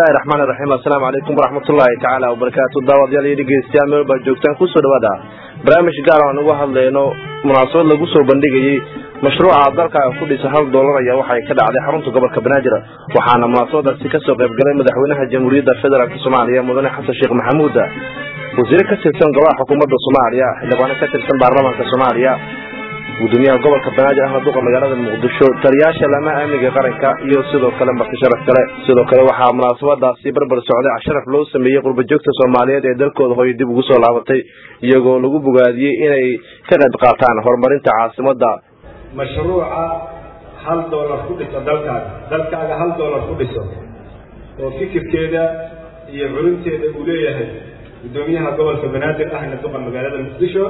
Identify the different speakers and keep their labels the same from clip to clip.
Speaker 1: bismillahi raxmaani raxiim assalaamu calaykum waraxmatullaahi tacaala wabarakaatu daawadayaal iyo dhegeystayaal meel baa joogtaan kusoo dhawaada barnaamij gaar aan uga hadlayno munaasabad lagu soo bandhigayey mashruuca dalkaaga ku dhisa hal doolar ayaa waxay ka dhacday xarunta gobolka banaadir waxaana munaasabadaasi kasoo qayb galay madaxweynaha jamhuuriyadda federaalk soomaaliya mudane xasan sheekh maxamuud wasiire ka tirsan golaha xukuumadda soomaaliya xildhibaano ka tirsan baarlamaanka soomaaliya gudoomiyaha gobolka banaadir ahmed duqa magaalada muqdisho taliyaasha laamaha amniga qaranka iyo sidoo kale marti sharaf kale sidoo kale waxaa munaasabadaasi barbar socday casharaf loo sameeyey qurbajoogta soomaaliyeed ee dalkooda hoy dib ugu soo laabatay iyagoo lagu bogaadiyey inay ka qayb qaataan horumarinta caasimada
Speaker 2: mashruuca hal doolar ku dhiso dalkaaga dalkaaga hal doolar ku dhiso oo fikirkeeda iyo culinteeda uu leeyahay gudoomiyaha gobolka banaadir ahmed duqa magaalada muqdisho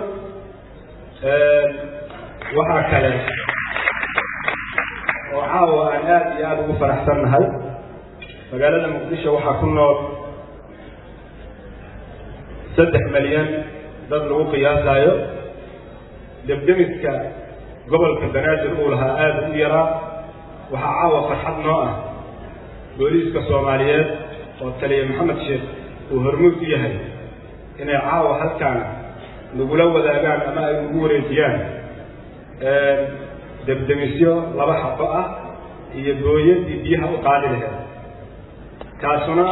Speaker 2: waxaa kale oo caawa aan aada iyo aada ugu faraxsan nahay magaalada muqdisho waxaa ku nool saddex milyan dad lagu qiyaasaayo debdemiska gobolka banaadir uu lahaa aada u yaraa waxaa caawa farxad noo ah booliiska soomaaliyeed oo taliya maxamed sheekh uu hormuud u yahay inay caawa halkaan nagula wadaagaan ama ay nagu wareejiyaan debdemisyo laba xabo ah iyo booyadii biyaha u qaadi laheed taasuna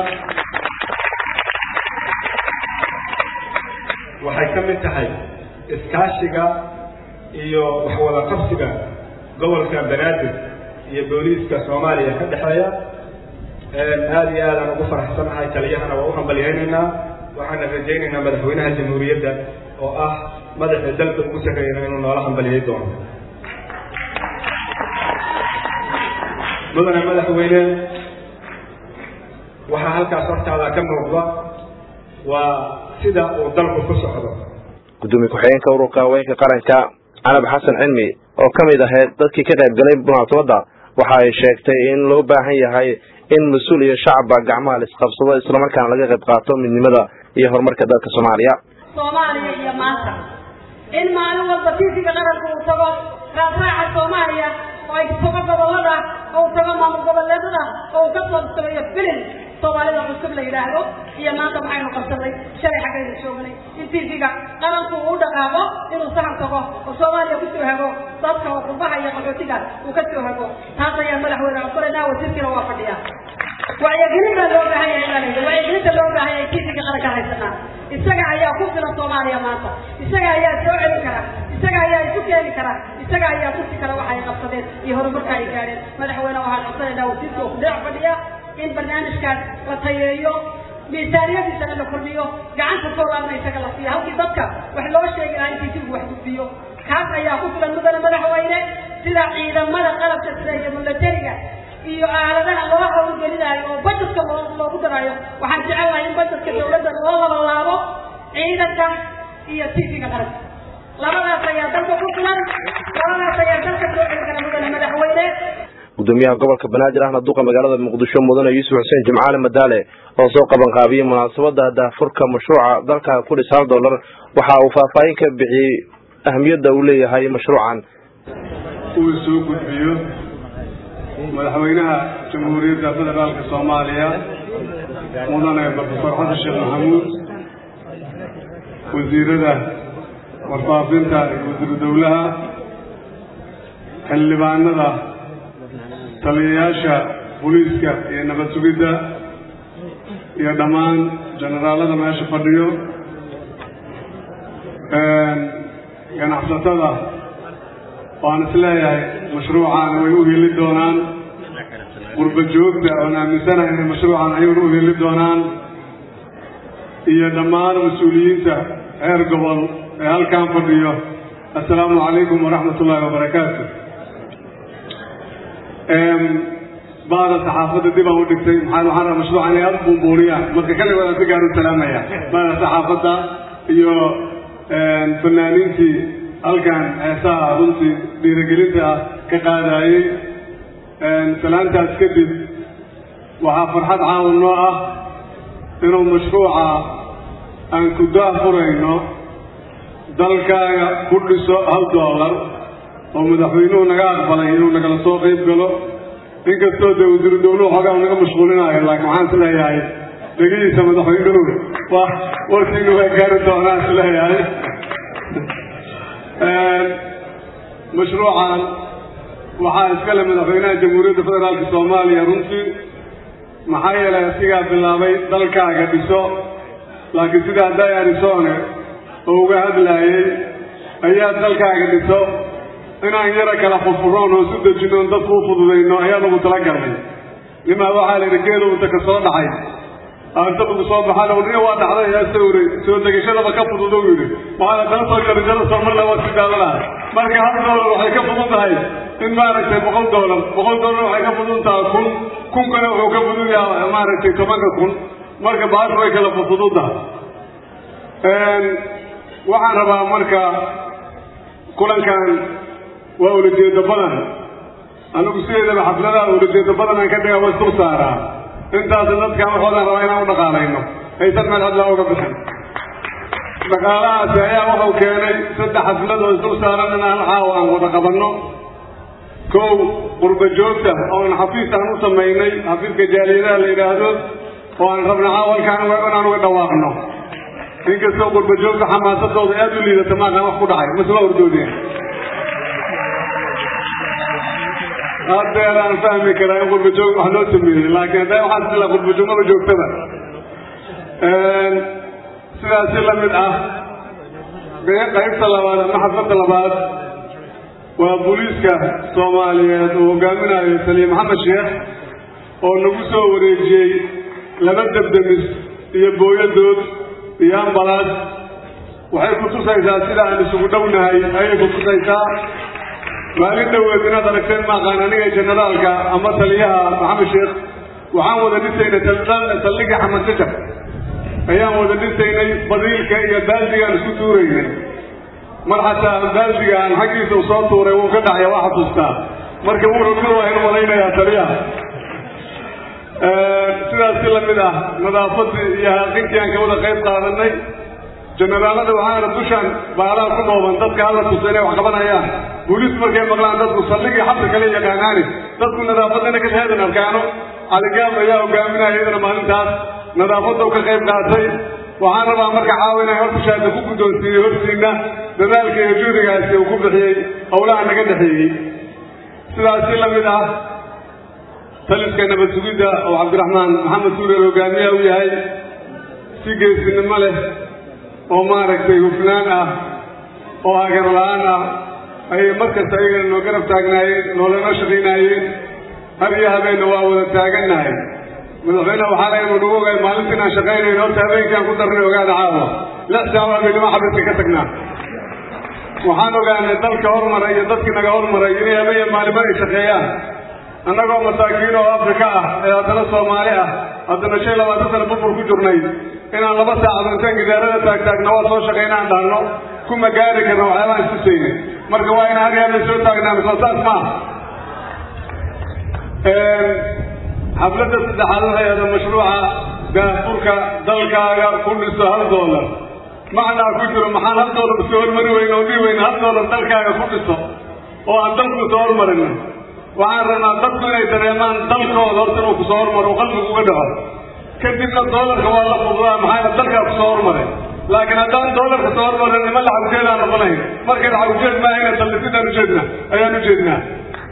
Speaker 2: waxay ka mid tahay iskaashiga iyo waxwada qabsiga gobolka banaadir iyo booliiska soomaaliya ka dhexeeya aada iyo aadaan ugu faraxsanahay taliyahana waa u hambalyaynaynaa waxaana rajaynaynaa madaxweynaha jamhuuriyadda oo ah madaxii dalka ugu sarreeyana inuu noola hambaliyay doono mudane madaxweyne waxaa halkaas hortaada ka muuqda waa sida uu dalku ku socdo
Speaker 1: gudoomiye ku-xigeenka ururka haweenka qaranka canab xasan cilmi oo ka mid ahayd dadkii ka qayb galay munaasabadda waxa ay sheegtay in loo baahan yahay in mas-uul iyo shacabba gacmaha la isqabsado islamarkaana laga qayb qaato midnimada iyo horumarka dalka soomaaliya
Speaker 3: soomaaliya iyo maanta in maalin walba tiisiga qaranka uu tago raasraaca soomaaliya oo ay tago gobolada oo uu tago maamul goboleedada oo uu ka soo sameeyo filin soomaalida cusub la yidhaahdo iyo maanta maxaynu qabsanay shalay xaggaynu joognay in tiisiga qaranku uu dhaqaaqo inuu sahan tago oo soomaaliya kusoo hago dadka oo qurbaha iyo qaxootiga uu ka soo hago taas ayaa madaxweyne codsanaynaa wasiirkiina waa fadhiya wacyigelin baa loo baahan yahay baa layidhi wacyigelinta loo baahan yahay tiisiga qaranka haysanaa isaga ayaa ku filan soomaaliya maanta isaga ayaa soo celin kara isaga ayaa isu keeni kara isaga ayaa tusi kara waxa ay qabsadeen iyo horumarka ay gaadheen madaxweyne waxaan codsanaynaa wasiirka oo kudeex fadhiya in barnaamijkaas la tayeeyo miisaaniyadiisana la kordhiyo gacanta soolaarna isaga la siiyo halkii dadka wax loo sheegi lahaa in tiisigu wax gudbiyo kaas ayaa ku filan mudane madaxweyne sida ciidamada qalabka sida iyo milatariga iyo aaladaha loo hawlgelinaayo oo bajetka loo loogu daraayo waxaan jecelahay in bajetka dawladda loo labalaabo ciidanka iyo tiisiga qaranka labadaas ayaa dalka ku filan labadaas ayaa dalka soo celi kara mudane madaxweyne
Speaker 1: gudoomiyaha gobolka banaadir ahna duqa magaalada muqdisho mudane yuusuf xuseen jimcaale madaale oo soo qaban qaabiyey munaasabada daafurka mashruuca dalkaaga ku dhis hal dollar waxa uu faahfaahin ka bixiyey ahamiyadda uu leeyahay mashruucan
Speaker 4: uu soo gudbiyo madaxweynaha jamhuuriyadda federaalka soomaaliya mudane profesor xasan sheekh maxamuud wasiirada warfaafinta iyo wasiiru dowlaha xildhibaanada taliyayaasha booliiska iyo nabad sugidda iyo dhammaan generaalada meesha fadhiyo ganacsatada waan is leeyahay mashruucan way u heli doonaan qurba joogta oon aaminsanahay inay mashruucan ayaguna u heli doonaan iyo dhammaan mas-uuliyiinta heer gobol ee halkan fadhiyo assalaamu calaykum waraxmat ullaahi wabarakaatu baada saxaafadda dib aan u dhigtay maxaa waxaan rabaa mashruucan inay aada buunbuuniyaan marka kaligood si gaar u salaamaya baada saxaafadda iyo fanaaniintii halkan heesaha runtii dhiirigelinta ah ka qaadayey salaantaas kadib waxaa farxad caawan noo ah inuu mashruuca aan ku daahfurayno dalkaaga ku dhiso hal doolar oo madaxweynuhu naga aqbalay inuu nagala soo qayb galo inkastoo dee wasiiru dawluhu xoogaa naga mashquulinayo laakiin waxaan is leeyahay dhegihiisa madaxweynuhu wa warkiinu waa gaari doonaa is leeyahay mashruucan waxaa iskale madaxweynaha jamhuuriyadda federaalka soomaaliya runtii maxaa yeelay asigaa bilaabay dalkaaga dhiso laakiin sidaa dayarisone oo uga hadlaayey ayaa dalkaaga dhiso inaan yara kala furfuroon oo isu dejinoon dadku u fududayno ayaa lagu tala galnay nimaa waxaa la yidhi geeda unta ka soo dhacay aanta lagu soo baxana wadina waa dhacday yaa sawray soo degashadaba ka fudud u yidhi waxaana taa soo jarijaro somarla waa si daadanaha marka hal doolar waxay ka fudud tahay in maaragtay boqol doolar boqol doolar waxay ka fudud tahay kun kunkana wuxuu ka fudud yaha maaragtay tobanka kun marka baashu way kala fudud tahay waxaan rabaa marka kulankan waa ulajeedo badan anigu sideedaba xafladaha ulajeedo badan aan ka dhiga waa isdul saaraa intaas dadkan waxoodan rabaa inaan u dhaqaalayno aysan meel hadlaa uga bixin dhaqaalahaasi ayaa wuxuu keenay saddex xaflad oo isdul saaran in hal caawa aan wada qabanno kow qurba joogta oon xafiis aan u samaynay xafiiska jaaliyadaha la yidhaahdo oo aan rabna caawalkaan inaan uga dhawaaqno inkastoo qurba joogta xamaasadooda aada u liidata maaqaan wax ku dhacay masla ordoodeen haddeer aan fahmi karaa in qurba joog wax loo sameeyey laakiin hadda waxaan isla qurba joogmada joogtada sidaas si lamid ah qaybta labaad ama xafladda labaad waa booliiska soomaaliyeed oo hogaaminayo saliim maxamed sheekh oo nagu soo wareejiyey laba debdemis iyo booyadood iyo ambalaas waxay ku tusaysaa sida aan isugu dhownahay ayay ku tusaysaa maalin dhoweed inaad aragteen maaqaan aniga jenaraalka ama taliyaha maxamed sheekh waxaan wada dhisaynay saldhigii xamed jajab ayaan wada dhisaynay badiilka iyo baaldigaan isku tuuraynay mar xataa baaldigaan xaggiisa u soo tuuray wuu ka dhacya waa xasuustaa marka wuxuu waa inu malaynayaa taliyaha sidaas si lamid ah nadaafadii iyo haaqintii aan ka wada qayb qaadanay jenaraalada waxaana dushaan baalaha ku dhooban dadka alla tusa inay wax qabanayaan booliis markay maqlaan dadku saldhigii xabsi kale yaqaanaani dadku nadaafadana ka heedan arkaano caligaab ayaa hogaaminaya iyadana maalintaas nadaafadda u ka qayb qaatay waxaan rabaa marka caawa inaan hortushaada ku guddoonsiiyey hortiina dadaalka iyo juhdigaasi uu ku bixiyey howlaha naga dhexeeyey sidaas si lamid ah taliska nabad sugidda oo cabdiraxmaan maxamed suureel hogaamiyaha u yahay si geesinimo leh oo maaragtay hufnaan ah oo hagar la-aan ah ayay markasta ayagana noo garab taagnaayeen noolanoo shaqaynaayeen har iyo habeenna waa wada taagannahay madaxweyneha waxaa laga nagu ogaay maalinta inaan shaqaynayn horta habeenkaan ku darnay ogaada caawa lix saawa habeenimo xabadka ka tagnaa waxaan ogaanay dalka hormaray iyo dadkii naga hormaray inay habeen maalimo ay shaqeeyaan annagoo masaakiin oo afrika ah ee haddana soomaali ah haddana shan labaatan sana bubur ku jirnay inaan laba saacado intaan gidaarada taagtaagna waa soo shaqaynaan dhahno kuma gaari karna waxyaabaan istusayna marka waa inaan haryaabay soo taagnaan soo saas maaha xafladda saddexaad waxay ahda mashruuca daafurka dalkaaga ku dhiso hal doolar macnaa ku jiro maxaan hal doolar iska hormari weyne oo dhihi weyne hal doolar dalkaaga ku dhiso oo aan dalku soo hormarino waxaan rabnaa dadku inay dareemaan dalkooda horta inuu kusoo hormaro qalbigu uga dhaco kadibna doolarka waa la fududaa maxaa dalkaa kusoo hormaray laakiin haddaan doolarka soo hormarin nima lacag ujeedaan noqonayn markay lacag ujeed maahayna dallisidaan ujeedna ayaan ujeednaa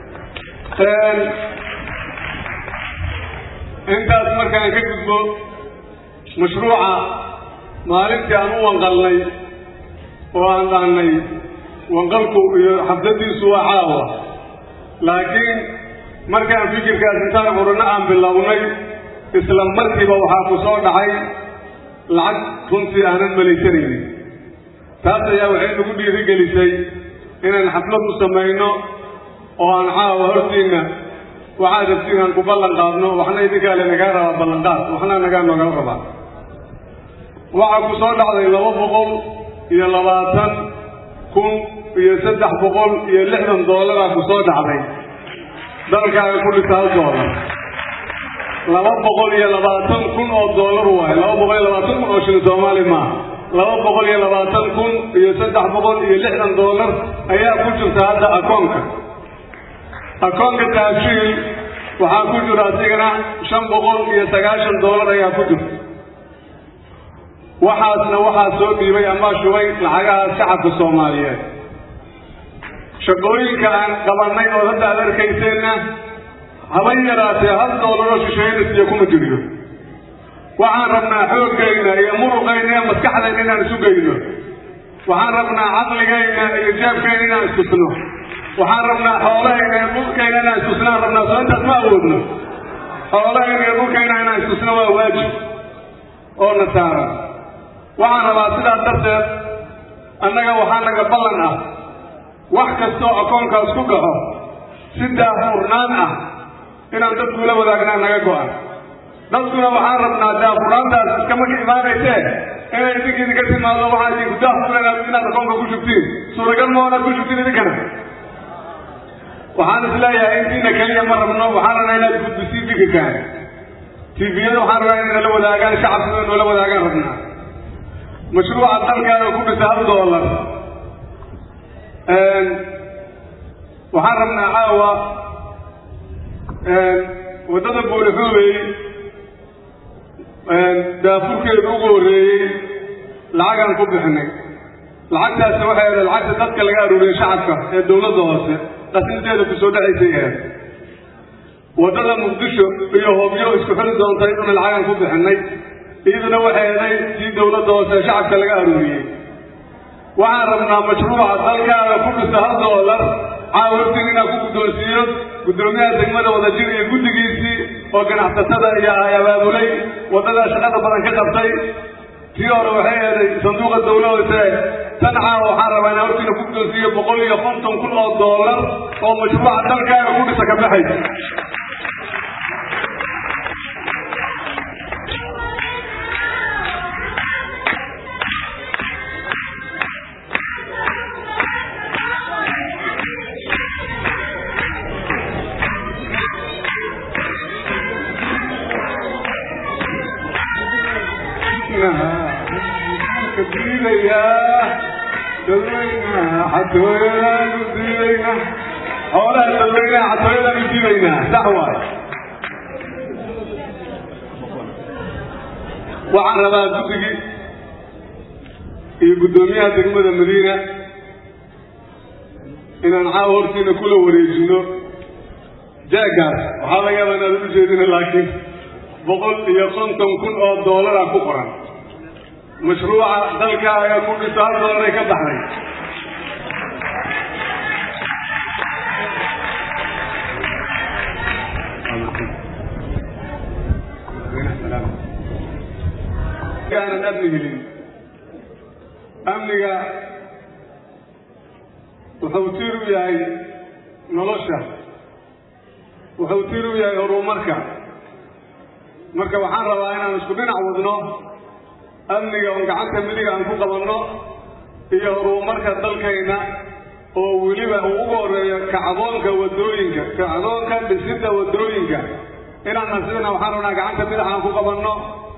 Speaker 4: intaas markaan ka gudbo mashruuca maalintii aan u wanqalnay oo aan dhahnay wanqalku iyo xafladiisu waa caawa laakiin markaan fikirkaas intaan qurano aan bilownay isla markiiba waxaa ku soo dhacay lacag runtii aanan malaysanaynin taas ayaa waxay nagu dhiirigelisay inaan xaflad u samayno oo aan caawa hortiinna waxaad rabtiin aan ku ballan qaadno waxna idinkaa le nagaa rabaa ballanqaad waxna nagaa nogala rabaa waxaa ku soo dhacday laba boqol iyo labaatan kun iyo saddex boqol iyo lixdan doolaraa ku soo dhacday dalkaaga ku dhisa hal doolar laba boqol iyo labaatan kun oo doolar waaye laba boqol iyo labaatan kun oo shilin soomaali maaha laba boqol iyo labaatan kun iyo saddex boqol iyo lixdan doolar ayaa ku jirta hadda akoonka akoonka taashiil waxaa ku jiro asigana shan boqol iyo sagaashan doolar ayaa ku jirta waxaasna waxaa soo dhiibay ama shubay lacagahaas shacabka soomaaliyeed shaqooyinka aan qabanay oo hadda aad arkayseenna haba yaraatee hal doolaroo shisheynasiyo kuma jiriyo waxaan rabnaa xooggayna iyo muruqayna iyo maskaxdayna inaan isu geyno waxaan rabnaa caqligayna iyo jeebkayna inaan istusno waxaan rabnaa xoolahayna iyo dhulkayna inaan istusnaan rabnaa soo intaas ma awoodno xoolahayna iyo dhulkayna inaan istusno waa waajib oo na saaran waxaan rabaa sidaas darteed annaga waxaa naga ballan ah wax kastoo akoonkaas ku dhaco si daafurnaan ah inaan dadkula wadaagnaa naga go-an dadkuna waxaan rabnaa daafurnaantaas iskama ka imaanaysee inay idinka idinka timaado waxaa idinku daafurna inaad akoonka ku shubtiin suuragal ma inaad ku shubtiin idinkana waxaan is leeyahay intiina keliya ma rabno waxaan rabnaa inaad gudbisiin fikirkaan tviyada waxaan rabnaa inay nala wadaagaan shacabkuna noola wadaagaan rabnaa mashruuca dalkaana ku dhisa hal doolar waxaan rabnaa caawa waddada buulixuubey daafurkeedu ugu horreeyey lacagaan ku bixinay lacagtaasi waxay ahayd lacagta dadka laga aruuriyey shacabka ee dawladda hoose qasinteeda kusoo dhacaysay ahayd waddada muqdisho iyo hobyo isku xili doontay una lacagaan ku bixinay iyaduna waxay ahayd tii dawladda hoose ee shacabka laga aruuriyey waxaan rabnaa mashruuca dalkaada ku dhisa hal doolar caawirtin inaan ku guddoonsiiyo guddoomiyaha degmada wadajir iyo guddigiisii oo ganacsatada iyo ay abaabulay waddadaa shaqada badan ka qabtay tii hore waxay eeday sanduuqa dawladose tan caawa waxaan rabaa inaan hortiina ku guddoonsiiyo boqol iyo konton kun oo doolar oo mashruuca dalkaaga ku dhisa ka baxaysa xatooyadaanu diidaynaa xoolaha dadweynaha xatooyadaanu diidaynaa sax waay waxaan rabaa guddigii iyo guddoomiyaha degmada madiina inaan caawa hortiina kula wareejino jeegaas waxaa laga yaabaa inaad u jeedina laakiin boqol iyo konton kun oo doolara ku qoran mashruuca dalkaaga ku dhisa hal doolaray ka baxday aanan amni helin amniga wuxuu tiir u yahay nolosha wuxuu tiir u yahay horumarka marka waxaan rabaa inaan isku dhinac wadno amniga oon gacanta midiga aan ku qabanno iyo horumarka dalkayna oo weliba uu ugu horeeyo kacdoonka wadooyinka kacdoonka dhisidda wadooyinka inaan nasidana waxaan rabnaa gacanta midax aan ku qabanno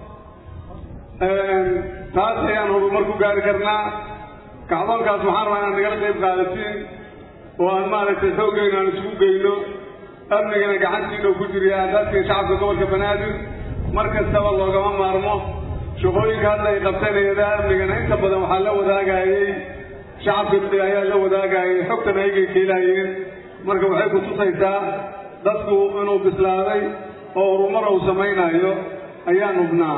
Speaker 4: taas ayaan horumar ku gaari karnaa kacdoonkaas waxaan rabaa inaan nagala qayb qaadatiin oo aan maaragtay xoogayna aan isugu geyno amnigana gacantiina ku jiriya aadaadkii shacabka gobolka banaadir mar kastaba loogama maarmo shaqooyinka hadda ay qabteen hay-adaha amnigana inta badan waxaa la wadaagayey shacabka ayaa la wadaagayay xogtan aygay keelaayeen marka waxay ku tusaysaa dadku inuu bislaaday oo horumar uu samaynayo ayaan hubnaa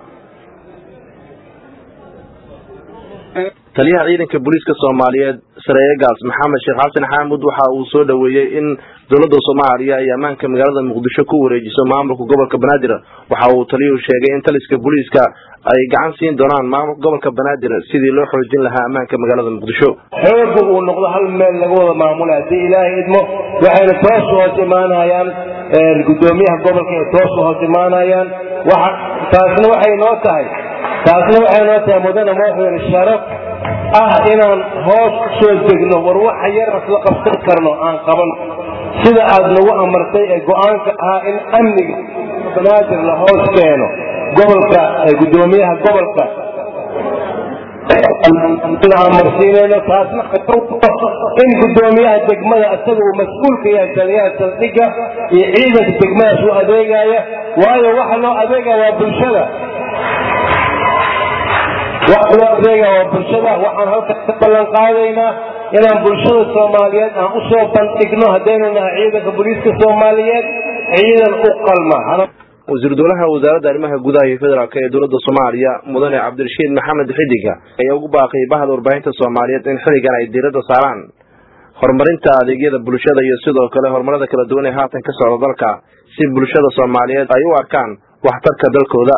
Speaker 1: taliyaha ciidanka booliiska soomaaliyeed sareeyegaas maxamed sheekh xasan xaamud waxa uu soo dhoweeyey in dowladda soomaaliya ay ammaanka magaalada muqdisho ku wareejiso maamulka gobolka banaadir waxa uu taliyuhu sheegay in taliska booliiska ay gacan siin doonaan maamulka gobolka banaadir sidii loo xoojin lahaa ammaanka magaalada muqdisho
Speaker 5: xooga uu noqdo hal meel laga wada maamula haddii ilaahay idmo waxayna toos u hoos imaanayaan guddoomiyaha gobolka ay toos u hoos imaanayaan taasna waxay noo tahay taasna waxay noo tahay mudane madaxweyne sharaf ah inaan hoos soo degno war waxa yar isla qabsan karno aan qaban sida aad nagu amartay ee go-aanka ahaa in amniga banaadir la hoos keeno gobolka guddoomiyaha gobolka marsiinayno taasna in gudoomiyaha degmada isaga uu mas-uulka yahay taliyaha saldhigga iyo ciidanka degmadaas u adeegaya waayo waxa loo adeegaya waa bulshada waxa loo adeegaya waa bulshada waxaan halkan ka ballan qaadaynaa inaan bulshada soomaaliyeed aan usoo bandhigno haddaynu nahay ciidanka booliiska soomaaliyeed ciidan u qalma
Speaker 1: wasiir dowlaha wasaaradda arrimaha gudaha iyo federaalk ee dowladda soomaaliya mudane cabdirashiid maxamed xidiga ayaa ugu baaqay bahda warbaahinta soomaaliyeed in xilligan ay diiradda saaraan horumarinta adeegyada bulshada iyo sidoo kale horumarada kala duwan ee haatan ka socda dalka si bulshada soomaaliyeed ay u arkaan waxtarka dalkooda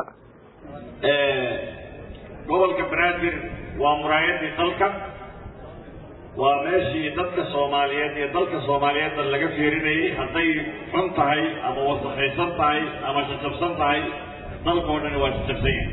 Speaker 6: gobolka banaadir waa muraayadii dalka waa meeshii dadka soomaaliyeed iyo dalka soomaaliyeedna laga fiirinayay hadday xun tahay ama wasakaysan tahay ama jajabsan tahay dalka oo dhani waa jajabsan yahay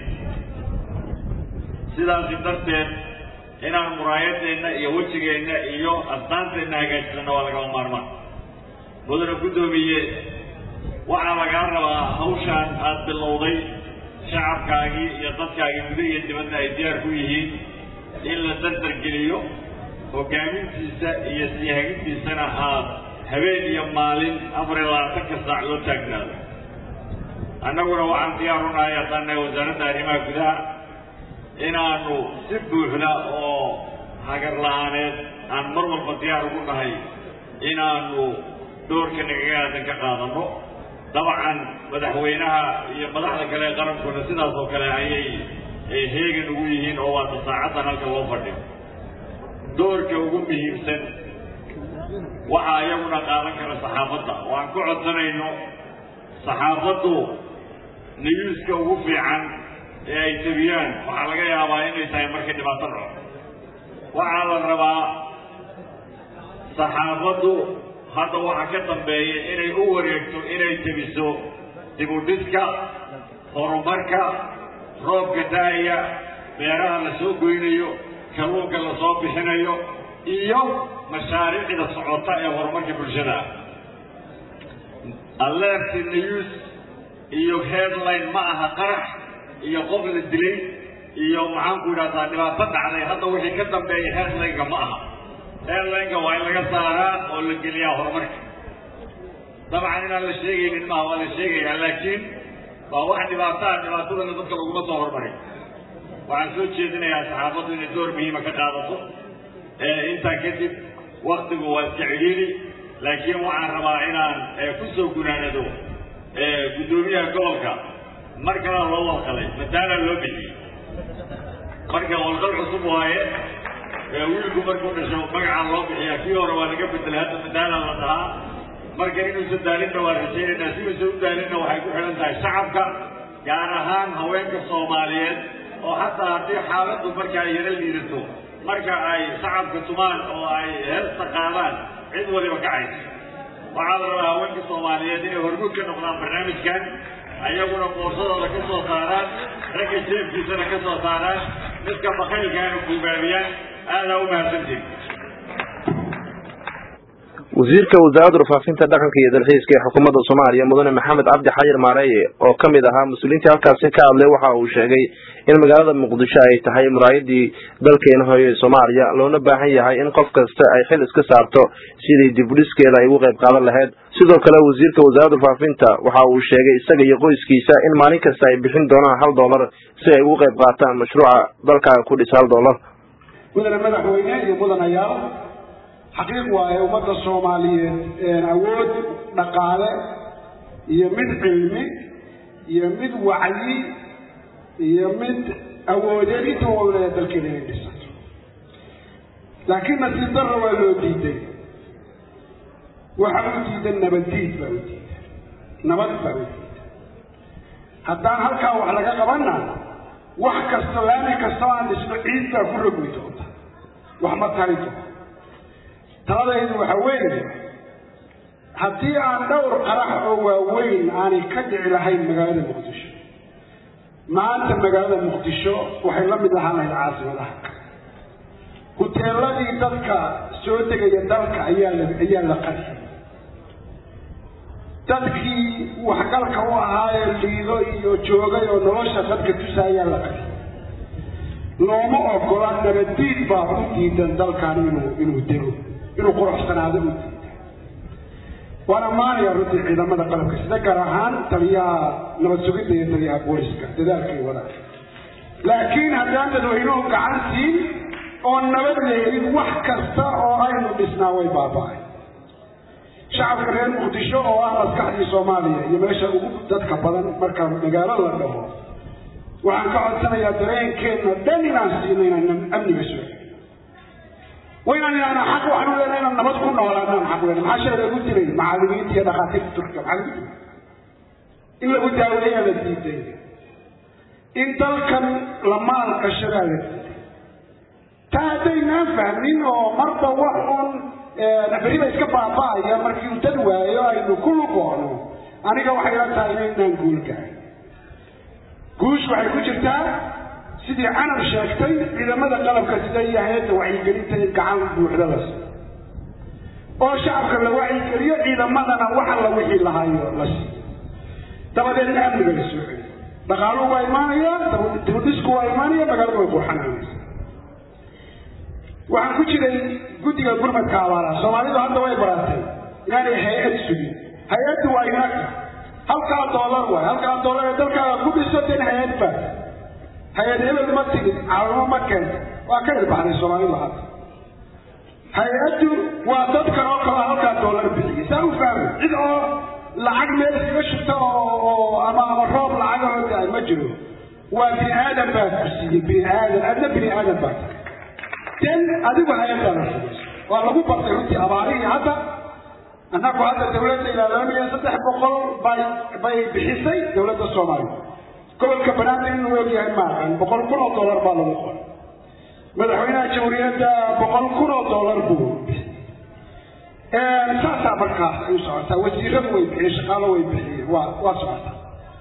Speaker 6: sidaasi darteed inaan muraayadeenna iyo wejigeenna iyo asdaanteenna hagaajisana waa lagama maarmaan mudane guddoomiye waxaa lagaa rabaa hawshaan aada bilowday shacabkaagii iyo dadkaagii guda iyo dibadda ay diyaar ku yihiin in la dardargeliyo hogaamintiisa iyo siyahagintiisana aad habeen iyo maalin afar iyo labaatanka saac loo taagnaado annaguna waxaan diyaar u nahay haddaan nahay wasaaradda arrimaha gudaha inaanu si buuxda oo hagar la-aaneed aan mar walba diyaar ugu nahay inaanu doorka nagaga aadan ka qaadano dabcan madaxweynaha iyo madaxda kale ee qarankuna sidaas oo kale ayay heegan ugu yihiin oo waata saacaddan halka loo fadhiyo doorka ugu muhiimsan waxaa iyaguna qaadan kara saxaafadda oo aan ku codsanayno saxaafaddu niyuuska ugu fiican ee ay tabiyaan waxaa laga yaabaa inay tahay markay dhibaato dhaco waxaa la rabaa saxaafaddu hadda waxaa ka dambeeya inay u wareegto inay tebiso dibudhiska horumarka roobka da-aya beeraha la soo goynayo kalluunka la soo bixinayo iyo mashaariicda socota ee horumarka bulshada alerty news iyo headline ma aha qarax iyo qof la dilay iyo maxaanku idhahdaa dhibaato dhacday hadda wixii ka dambeeya headlineka ma aha headlineka waa in laga saaraa oo la geliyaa horumarka dabcan inaan la sheegaynin maaha waa la sheegayaa laakiin waa wax dhibaataa dhibaatadana dadka laguma soo horumarin waxaan soo jeedinayaa saxaafaddu inay door muhiima ka qaadato intaa kadib waktigu waa iska cidhiiri laakiin waxaan rabaa inaan ku soo gunaanado guddoomiyaha gobolka mar kalaa loo walqalay mataalaa loo bixiyey marka walqal cusub waaye wiilku markuu dhasho magacaa loo bixiyaa kii hore waa laga bedelay hadda mataalaa la dhahaa marka inuusan daalinna waa rajaynaynaa si uusan u daalinna waxay ku xidhan tahay shacabka gaar ahaan haweenka soomaaliyeed oo hataa haddii xaaladdu marka ay yaro liidato marka ay shacabka tumaan oo ay heesta qaadaan cid waliba kacaysa waxaa la rabaa haweenka soomaaliyeed inay hormuud ka noqdaan barnaamijkan ayaguna qoorsadooda ka soo saaraan ragga jeefkiisana ka soo saaraan midka bakaylkaana buugaabiyaan aadaa u mahadsantiin
Speaker 1: wasiirka wasaaradda warfaafinta dhaqanka iyo dalxiiska ee xukuumadda soomaaliya mudane maxamed cabdi xayir maareeye oo ka mid ahaa mas-uuliyiintii halkaasi ka hadlay waxa uu sheegay in magaalada muqdisho ay tahay muraayadii dalkeena hooye ee soomaaliya loona baahan yahay in qof kasta ay xil iska saarto sidii dibudhiskeeda ay ugu qayb qaadan lahayd sidoo kale wasiirka wasaaradda warfaafinta waxa uu sheegay isaga iyo qoyskiisa in maalin kasta ay bixin doonaan hal dollar si ay ugu qayb qaataan mashruuca dalkaaga ku dhisa hal dollar
Speaker 7: mudane madaxweyne iyo mudanayaal xaqiiq waaye ummadda soomaaliyeed awood dhaqaale iyo mid cilmi iyo mid wacyi iyo mid awoodeed inta wawlaya dalkeeda inay dhisato laakiin nasiib darra waa loo diiday waxaa u diidan nabaddiid baa u diidan nabad baa u diidan haddaan halkaa wax laga qabanna wax kasta laami kastoo aan dhisno ciid baa ku rogmi doonta wax ma tari doonto taladaydu waxa weeye haddii aan dhowr qarax oo waaweyn aanay ka dhici lahayn magaalada muqdisho maanta magaalada muqdisho waxay la mid ahaan lahayd caasimadaha huteeladii dadka soo degaya dalka ayaa la ayaa la qadiyay dadkii waxgalka u ahaayee liido iyo joogay oo nolosha dadka tusa ayaa la qadiyay looma ogola nabaddiid baa u diidan dalkan inuu inuu dego inuu quruxsanaado u diidan waan ammaanaya runtii ciidamada qalabka sida gaar ahaan taliyaha nabad sugidda iyo taliyaha booliska dadaalkay wadaan laakiin haddaan dadweynuhu gacan siin oo nabad lehelin wax kasta oo aynu dhisnaa way baaba-ay shacabka reer muqdisho oo ah maskaxdii soomaaliya iyo meesha ugu dadka badan marka magaalo la dhaho waxaan ka codsanayaa dareenkeenna dhan inaan siino inaan amniga soo waynaan inaana xaq waxaanu leenahay inaan nabad ku noolaanaan xaq leenahay maxaa shay lagu dilay macallimiinta iyo dhakhaatiirta turkiga maxaa lagu dilay in lagu daaweeyaa la diiday in dalkan la maal gashadaa la diiday taa haddaynaan fahmin oo marba wax un beriba iska baaba'aya markii uu dad waayo aynu ku lugoono aniga waxay la tahay inaynaan guul gahay guush waxay ku jirtaa sidii canar sheegtay ciidamada qalabka sida iyo hay-adda wacyigelinta in gacan buuxda la siiyo oo shacabka la wacyigeliyo ciidamadana waxa la wixii lahayo la siiyo dabadeedna amniga la soo celiyo dhaqaaluhu waa imaanaya dibudhisku waa imaanaya magaaladu way buuxanaanaysa waxaan ku jiray guddiga gurmadka abaalaha soomaalidu hadda way baratay inaanay hay-ad sugin hay-addu waa inaga halkaa doolar waay halkaa doolar ee dalkaaga ku dhiso den hay-ad baa hay-ad hebel ma timid caalamo ma keenta waa ka irbaxday soomaalidu hadda hay-addu waa dadkan oo kale halkaa doolar bixiyay saa u fahmay cid oo lacag meel iskaga shubta oo oo ama ama roob lacagahoo da ma jiro waa bini aadan baa ku siiyey bini aadan adna bini aadan baa den adigu hay-addaada samayso waa lagu bartay runtii abaarihii hadda annagu hadda dawladda ilaa laba milyan saddex boqol bay bay bixisay dawladda soomaaliya gobolka banaadir inuu ogyahay maahan boqol kun oo dollar baa lagu qoray madaxweynaha jamhuuriyadda boqol kun oo dollar buu saasaa markaas ay u socotaa wasiiradu way bixiyeen shaqaalo way bixiyeen waa waa socotaa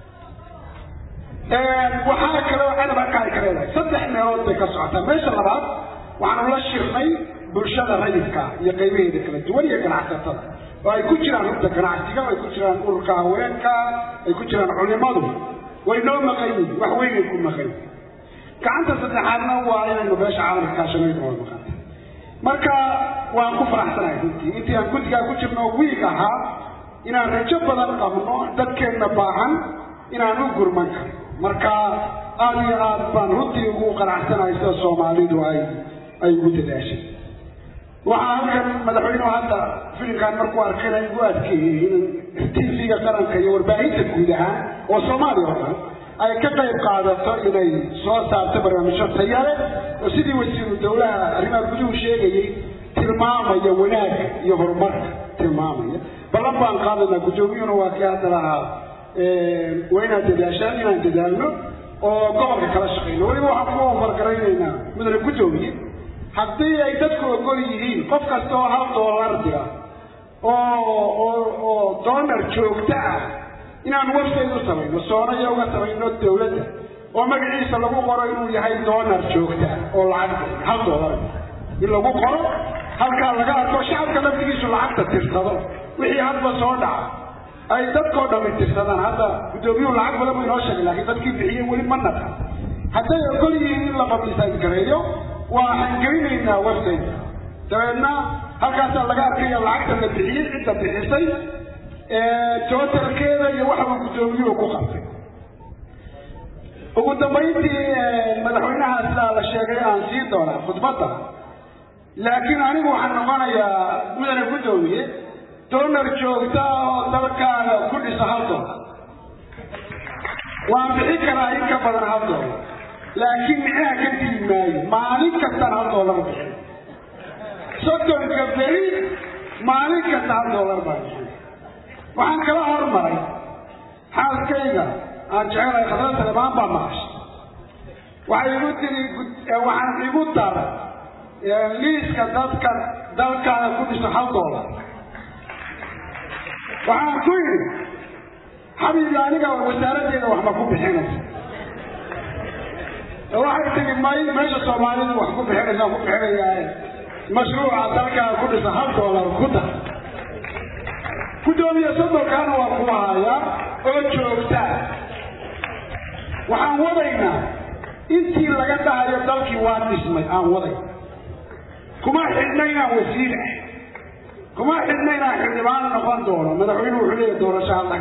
Speaker 7: waxaa kaloo canab halka ay ka leedahay saddex meelood bay ka socotaa meesha labaad waxaanu la shirnay bulshada rayidka iyo qaybaheeda kala duwan iyo ganacsatada oo ay ku jiraan rugta ganacsiga ay ku jiraan ururka haweenka ay ku jiraan culimadu way noo maqan yihin wax weynay ku maqan yihin gacanta saddexaadna waa inaynu beesha caalamka kaashanayno waa maqanta marka waan ku faraxsanahay runtii intii aan guddigaa ku jirno wiig ahaa inaan rajo badan qabno dadkeenna baahan inaan u gurman karno marka aada iyo aad baan runtii ugu qanacsanahay sida soomaalidu ay ay ugu dadaashay waxaa halkan madaxweynuhu hadda filimkan markuu arkayna igu adkeeyey in tv-ga qaranka iyo warbaahinta guud ahaan oo soomaaliya oo dhan ay ka qayb qaadato inay soo saarto barnaamijyo tayale oo sidii wasiiru dowlaha arrimaha guduhu sheegayey tilmaamaya wanaagga iyo horumarka tilmaamaya ballan baan qaadaynaa guddoomiyuhuna waa kii hadda lahaa waa inaad dadaashaan inaan dadaalno oo gobolka kala shaqeyno weliba waxaan ku ofargaraynaynaa mudane guddoomiye haddii ay dadku ogol yihiin qof kasta oo hal doolar dira oo oo oo doonar joogto ah inaan website u samayno soonaya uga samayno dawladda oo magaciisa lagu qoro inuu yahay doonar joogta oo lacag hal doolar in lagu qoro halkaa laga arko shacabka laftigiisu lacagta tirsado wixii hadba soo dhaca ay dadkoo dhami tirsadaan hadda guddoomiyuhu lacag badan buu inoo sheegay laakiin dadkii bixiyey weli ma naqan hadday ogol yihiin in la publicise gareeyo waxaan gelinaynaa website dabeedna halkaasaa laga arkaya lacagta la bixiyey cidda bixisay tootalkeeda iyo waxa uu guddoomiyuhu ku qabtay ugu dambayntii madaxweynaha sidaa la sheegay aan sii doonaa khudbadda laakiin anigu waxaan noqonayaa mudane guddoomiye doonar joogta oo dalkaaga ku dhisa hal doolar waan bixin karaa in ka badan hal doolar laakiin micnaha ka dili maayo maalin kastaan hal doolar bixin soddonka beri maalin kasta hal doolar baan bixin waxaan kala hormaray xaaskayga aan jecelahay khadra talemaan baa maqashay waxay igu tiri waxaan igu daray liiska dadka dalkaaga ku dhiso hal doolar waxaan ku yidhi xabiibi aniga wasaaraddeeda waxba ku bixinaysa waxay tiri may meesha soomaalidu wax ku bixinaysa ku bixinayaaye mashruuca dalkaaga ku dhisa hal doolar ku dar guddoomiye soddonkaana waa ku hayaa oo joogtaa waxaan wadaynaa intii laga dhahayo dalkii waa dhismay aan waday kuma xidhna inaan wasiir ah kuma xidhna inaan xildhibaan noqon doono madaxweyne wuxuu leeyahay doorasho hadda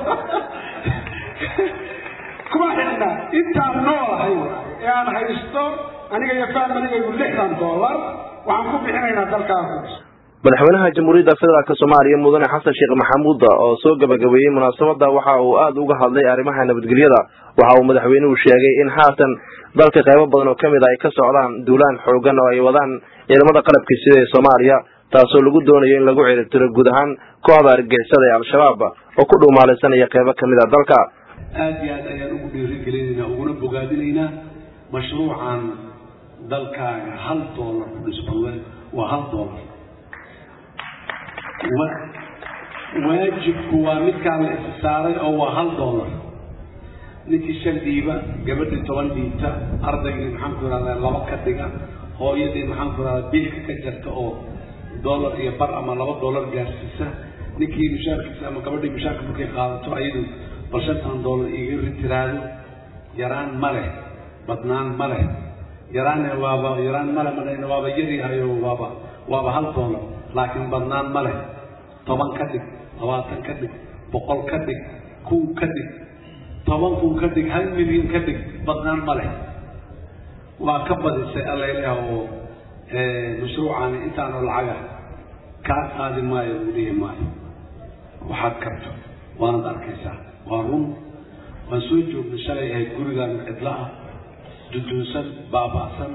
Speaker 7: kuma xidhna intaan noolahay ee aan haysto aniga iyo faamiligaygu lixdan dollar waxaan ku bixinaynaa dalkaas
Speaker 1: madaxweynaha jamhuuriyadda federaalk soomaaliya mudane xasan sheekh maxamuud oo soo gabagabeeyey munaasabada waxa uu aada uga hadlay arrimaha nabadgelyada waxa uu madaxweynuhu sheegay in haatan dalka qaybo badan oo kamid a ay ka socdaan duulaan xoogan oo ay wadaan ciidamada qalabka sida ee soomaaliya taasoo lagu doonayo in lagu ciribtiro guud ahaan kooxda argixisada ee al-shabaab oo ku dhuumaalaysanaya qaybo kamid a dalka
Speaker 8: aada iyo aad ayaan ugu dhiirigelinaynaa uguna bogaadinaynaa mashruucan dalkaaga hal doolar ku dhisbalwe waa hal doolar waajibku waa midkaan la is saaray oo waa hal doolar ninkii shan dhiiba gabadhii toban dhiibta ardaygii maxaanku irahdaa laba ka dhiga hooyadii maxaanku irahdaa biilka ka jarta oo doolar iyo bar ama laba doolar gaarsiisa ninkii mushaarkiisa ama gabadhii mushaarka markay qaadato ayadu bal shantan doolar iga ritiraado yaraan ma leh badnaan ma leh yaraane waaba yaraan male madhayna waaba yaryahayo waaba waaba hal doolar laakiin badnaan ma leh toban ka dhig labaatan ka dhig boqol ka dhig kun ka dhig toban kun ka dhig hal milyan ka dhig badnaan ma leh waa ka badisay allailah oo mashruucani intaanu lacaga kaa qaadi maayo uu dhihi maayo waxaad karto waanad arkaysaa waa run waan soo joognay shalay ahayd gurigaan cidlo ah dudunsan baaba'san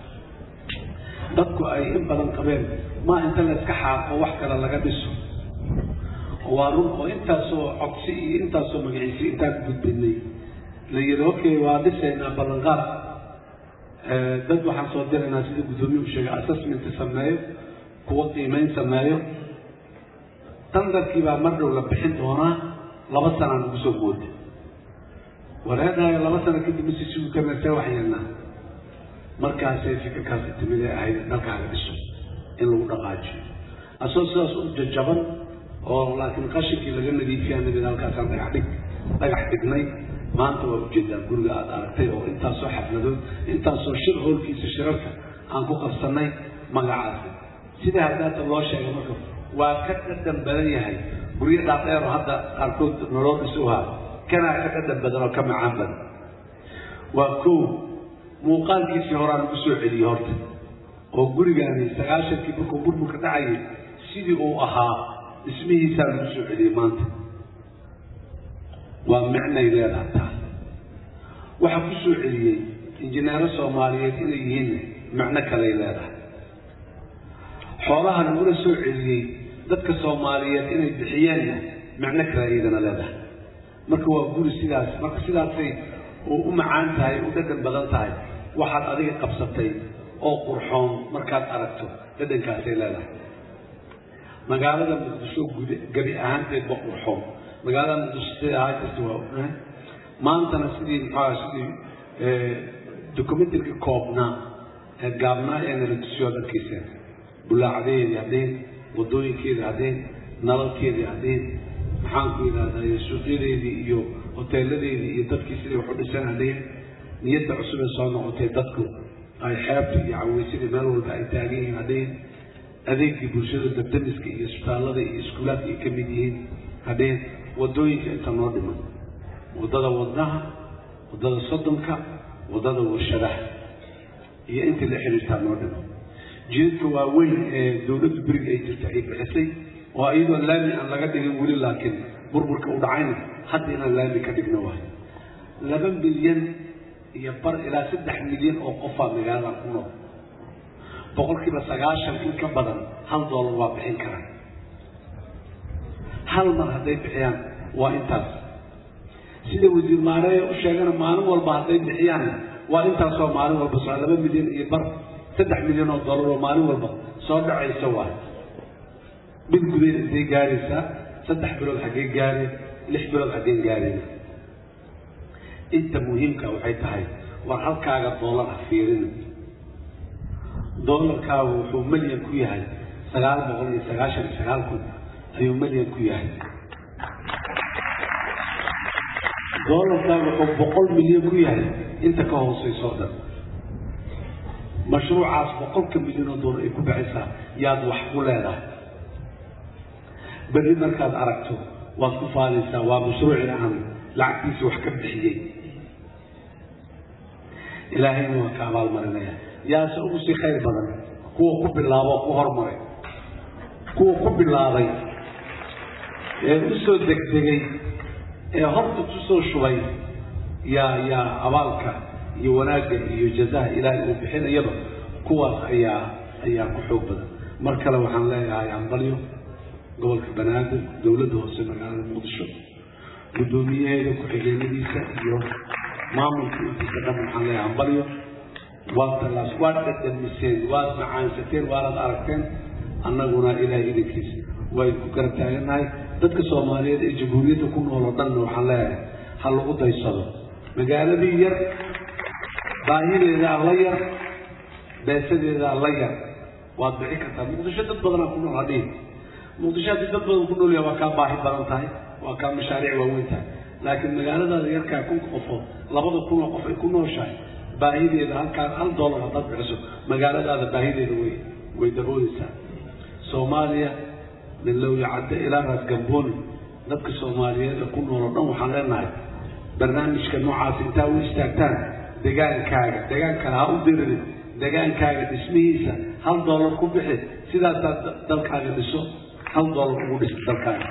Speaker 8: dadku ay in badan qabeen maa inta la iska xaaqo wax kale laga dhiso waa run oo intaasoo codsi iyo intaasoo magaciisi intaan gudbinay la yidhi okay waa dhisaynaa ballanqaad dad waxaan soo diraynaa sida guddoomiyu sheegay assessment sameeyo kuwa qiimeyn sameeyo tandarkii baa mar dhow la bixin doonaa laba sanaan ugu soo mooda wareedaayo laba sano kadib masi sugi karna see waxyeelnaa markaasay fikirkaasi timid ee ahayd dalkaaga dhiso in lagu dhaqaajiyo asoo sidaas u jajaban oo laakiin qashinkii laga nadiifiyaa nabid halkaasaan dhagax dhig dhagax dhignay maanta waa ujeedaa guriga aada aragtay oo intaasoo xafladood intaasoo shir hoolkiisa shirarka aan ku qabsanay magacaasi sidaa haddaata loo sheegay marka waa ka dhadhan badan yahay guryo dhaadheer oo hadda qaarkood nolol dhisuhaa kanaa ka dhadhan badan oo ka macaan badan waa kow muuqaalkiisii horaan ugu soo celiyey horta oo gurigaani sagaashankii markuu burburka dhacayay sidii uu ahaa dhismihiisaa lagu soo celiyey maanta waa micnay leedahay taas waxaa ku soo celiyey injineero soomaaliyeed inay yihiin micno kaley leedahay xoolaha lagula soo celiyey dadka soomaaliyeed inay bixiyeenna micno kale iyadana leedahay marka waa guri sidaas marka sidaasay u macaan tahay u dhadhan badan tahay waxaad adiga qabsatay oo qurxoon markaad aragto dhadhankaasay leedahay magaalada muqdisho gude gebi ahaanteedba qurxoon magaalada muqdisho siday ahaa jirta waa ognahay maantana sidii maxaa sidii documentarka koobnaa ee gaabnaa ee nala tusiyo ad arkayseen bulaacdeedii haddeen wadooyinkeedii haddeen nalalkeedii haddeen maxaanku yidhahdaa suuqyadeedii iyo hoteeladeedii iyo dadkii siday wax u dhiseen haddeen niyadda cusub ee soo noqotay dadku ay xeebta iyo caweysadii meel walba ay taagan yihiin haddeen adeegii bulshada dabdamiska iyo isbitaallada iyo iskuulaadka ay ka mid yihiin haddeen wadooyinka inta noo dhiman waddada wadnaha waddada soddonka waddada warshadaha iyo intii la xiriirtaa noo dhiman jidadka waaweyn ee dowladdu beriga ay jirta ay bixisay oo iyadoo laami aan laga dhigin weli laakiin burburka u dhacayna hadda inaan laami ka dhigno waay laba milyan iyo bar ilaa saddex milyan oo qofaa magaalada ku nool boqolkiiba sagaashan in ka badan hal doolar waa bixin karaan hal mar hadday bixiyaan waa intaas sida wasiir maareeya u sheegana maalin walba hadday bixiyaan waa intaasoo maalin walba soo laba milyan iyo bar saddex milyan oo dollar oo maalin walba soo dhacaysa waay mid gudeed intay gaaraysaa saddex bilood xaggee gaareen lix bilood xaggeen gaareen inta muhiimka waxay tahay war halkaaga doolar ha fiirina doolarkaagu wuxuu milyan ku yahay sagaal boqol iyo sagaashan iyo sagaal kun ayuu milyan ku yahay doolarkaagu wuxuu boqol milyan ku yahay inta ka hooseyso o dhan mashruucaas boqolka milyan oo doolar ay ku baxaysaa yaad wax ku leedahay berri markaad aragto waad ku faanaysaa waa mashruucina aan lacagtiisa wax ka bixiyey ilaahayna waa ka abaalmarinaya yaase ugu sii khayr badan kuwa ku bilaabo ku hormaray kuwa ku bilaabay ee u soo degdegay ee horta ku soo shubay yaa yaa abaalka iyo wanaagga iyo jazaha ilaahay uu bixinayaba kuwaas ayaa ayaa ku xoog badan mar kale waxaan leeyahay ambalyo gobolka banaadir dowladda hoose magaalada muqdisho guddoomiyaheeda ku-xigeenadiisa iyo maamulka intiisa dhan waxaan leeyahay ambalyo waad tallaas waad dhadhamiseen waad macaansateen waanad aragteen annaguna ilaahay idinkiisa wayn ku garab taagannahay dadka soomaaliyeed ee jamhuuriyadda ku nool oo dhanna waxaan leeyahay ha lagu daysado magaaladii yar baahideedaa la yar beesadeedaa la yar waad bixi kartaa muqdisho dad badanaa ku nool hadhihi muqdisho haddii dad badan ku nool yahay waa kaa baahi badan tahay waa kaa mashaariic waaweyn tahay laakiin magaaladaada yarkaa kunka qofood labada kun oo qof ay ku nooshahay baahideeda halkaa hal dollar haddaad bixiso magaaladaada baahideeda way way dabooleysaa soomaaliya min lowya cadde ilaa raas gambooni dadka soomaaliyeed ee ku nool oo dhan waxaan leenahay barnaamijka noocaas intaa u istaagtaan degaankaaga degaankana ha u diririn degaankaaga dhismihiisa hal dollar ku bixi sidaasaa dalkaaga dhiso hal dollar ugu dhis dalkaaga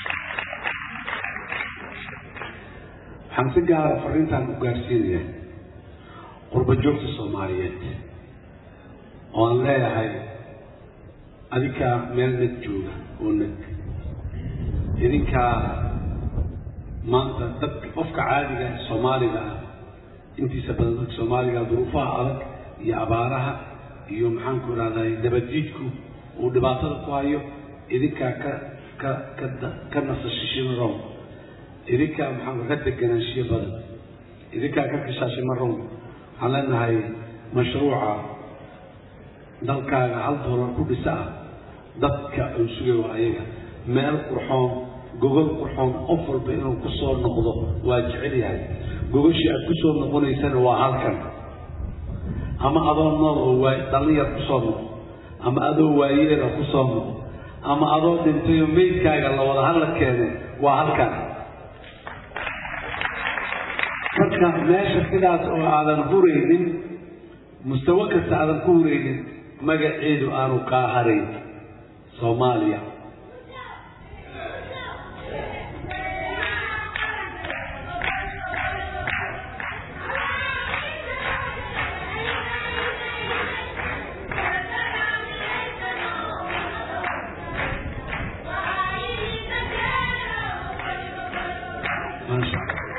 Speaker 8: waxaan si gaara fariintaan u gaarsiinayaa qurba joogta soomaaliyeed oo aan leeyahay adinkaa meel nag jooga oo nag idinkaa maanta dadka qofka caadiga soomaaliga ah intiisa badan dadka soomaaliga duruufaha adag iyo abaaraha iyo maxaanku idhahday dabadiidku uu dhibaatada ku hayo idinkaa ka ka ka ka nasashishima rown idinkaa maxaanku ka deganaanshiyo badan idinkaa ka kashaashima rown waxaan leenahay mashruuca dalkaaga hal doolar ku dhisa ah dadka uu sugay waa ayaga meel qurxoon gogol qurxoon qof walba inuu ku soo noqdo waa jecel yahay gogoshii aad ku soo noqonaysana waa halkan ama adoo nool oo waay dhallinyar ku soo noqo ama adoo waayeela ku soo noqo ama adoo dhintayoo meydkaaga la wada hadla keenay waa halkan marka meesha sidaas oo aadan huraynin mustawo kasta aadan ku huraynin magaceedu aanu kaa harayn soomaaliya maasha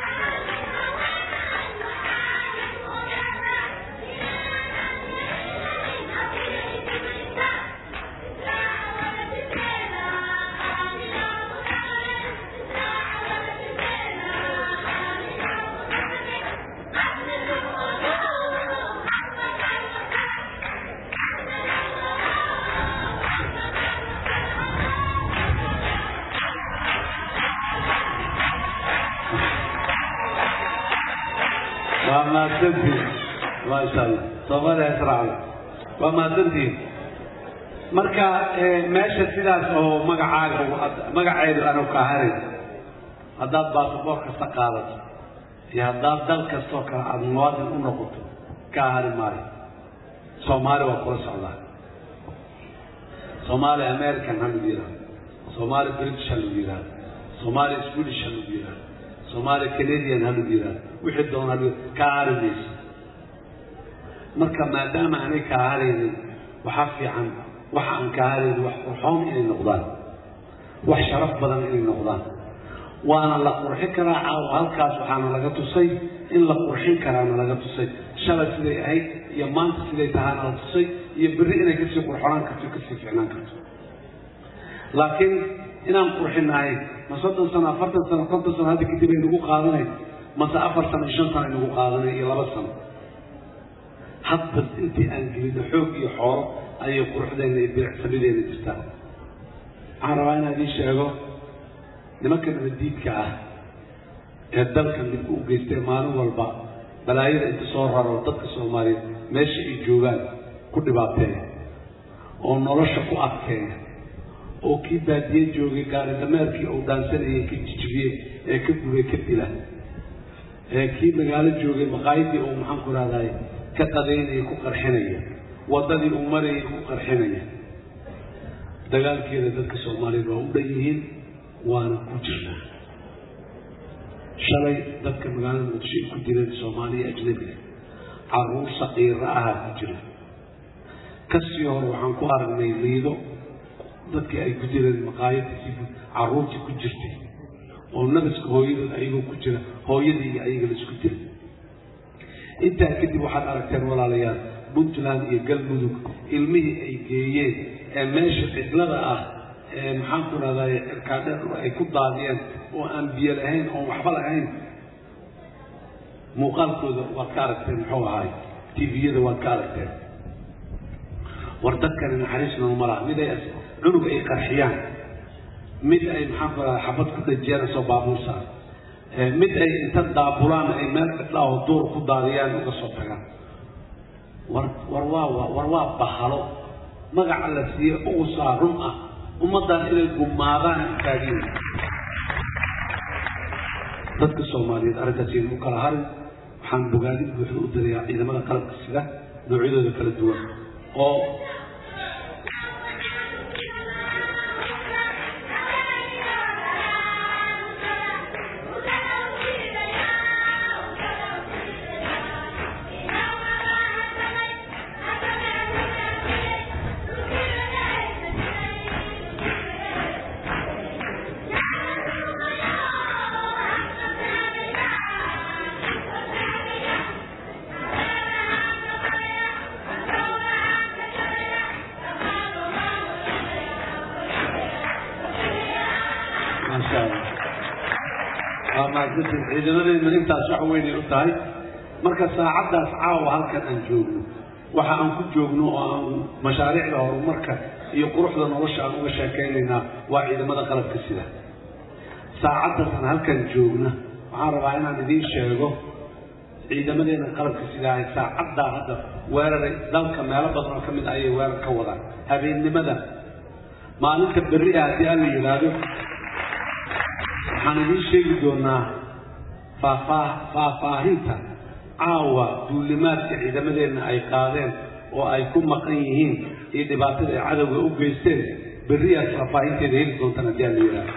Speaker 8: waa mahadsantihin maasha allah soomaaliya israacda waa mahadsantihin marka meesha sidaas oo magacaaga magaceedu aanu kaa harin haddaad baasaboor kasta qaadato iyo haddaad dal kastoo kale aada muwaadin u noqoto kaa hari maayo soomaali waa kula socdaa soomaali american ha lagu yidhahdo soomaali british ha lagu yidhahdo soomaali swedish ha lagu yidhahdo soomaali canadian ha lagu yidhahdo wixii doon ha lagu kaa hari mayso marka maadaama aanay kaa haraynin waxaa fiican waxa aan kaa haraynin wax qurxoon inay noqdaan wax sharaf badan inay noqdaan waana la qurxin karaa caawa halkaas waxaana laga tusay in la qurxin karaana laga tusay shalay siday ahayd iyo maanta siday tahaana la tusay iyo berri inay kasii qurxonaan karto kasii ficnaan karto laakiin inaan qurxinahay ma soddon sano afartan sano konton sano hadda kadib ay nagu qaadanay mase afar sano iyo shan sano ay nagu qaadanay iyo laba sano hadba intii aan gelino xoog iyo xoolo ayay quruxdeena iyo bilicsamideena jirtaa waxaan rabaa inaan idiin sheego nimanka nabadiidka ah ee dalka midku u geystay maalin walba balaayada inta soo raro dadka soomaaliyeed meesha ay joogaan ku dhibaateeya oo nolosha ku adkeeya oo kii baadiye joogay gaari dameerkii uu dhaansanayay ka jijibiyey ee ka gubay ka dila ee kii magaalo joogay maqaayadii uu maxaan ku rahday ka qadaynaya ku qarxinaya waddadii uu marayay ku qarxinaya dagaalkeeda dadka soomaaliyeed waa u dhan yihiin waana ku jirnaa shalay dadka magaalada muqdisho ay ku dileen soomaaliya ajnabiga caruur saqiira ahaa ku jira kasii hore waxaan ku aragnay liido dadkii ay ku dileen maqaayadii caruurtii ku jirtay oo nabaska hooyadood ayagoo ku jira hooyadii iyo ayaga la isku dilay intaa kadib waxaad aragteen walaalayaal puntland iyo galmudug ilmihii ay geeyeen ee meesha cidlada ah ee maxaan ku rahday cirkaadheer ay ku daadiyeen oo aan biyo lahayn oon waxba lahayn muuqaalkooda waad ka aragteen muxuu ahaay tviyada waad ka aragteen war dadkani naxariis nooma laha mid ay cunug ay qarxiyaan mid ay maxaan ku rahday xabad ku dhajiyaan soo baabuur saar mid ay inta daabulaan ay meel cidlaa oo duur ku daadiyaan uga soo tagaan war war waa war waa bahalo magaca la siiye ugu saa run ah ummaddan inay gumaadaan taagiin dadka soomaaliyeed arrintaasi u kala harin waxaan bogaadin buuxda u dirayaa ciidamada qalabka sida noocyadooda kala duwan oo maasha allah waa mahadsantiin ciidamadeedna intaas wax weynay u tahay marka saacaddaas caawa halkan aan joogno waxa aan ku joogno oo aan mashaariicda horumarka iyo quruxda nolosha aan uga sheekaynaynaa waa ciidamada qalabka sida saacaddaas aan halkan joogna waxaan rabaa inaan idiin sheego ciidamadeena qalabka sida ay saacaddaa hadda weeraray dalka meelo badan oo ka mid ayay weerar ka wadaan habeennimada maalinta berri ah haddii aan la yidhaahdo waxaan idiin sheegi doonaa faafaa faahfaahinta caawa duulimaadka ciidamadeenna ay qaadeen oo ay ku maqan yihiin iyo dhibaatada ay cadowga u geysteen berriyaas faahfaahinteeda heli doontaan haddii aan la yidhaahdo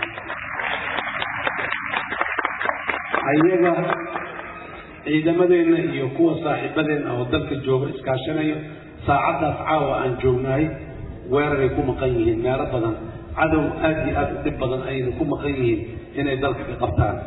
Speaker 8: ayaga ciidamadeenna iyo kuwa saaxiibadeenna oo dalka jooga iskaashanayo saacaddaas caawa aan joognahay weeraray ku maqan yihiin meelo badan cadow aad iyo aad u dhib badan ayna ku maqan yihiin inay dalka ka qabtaan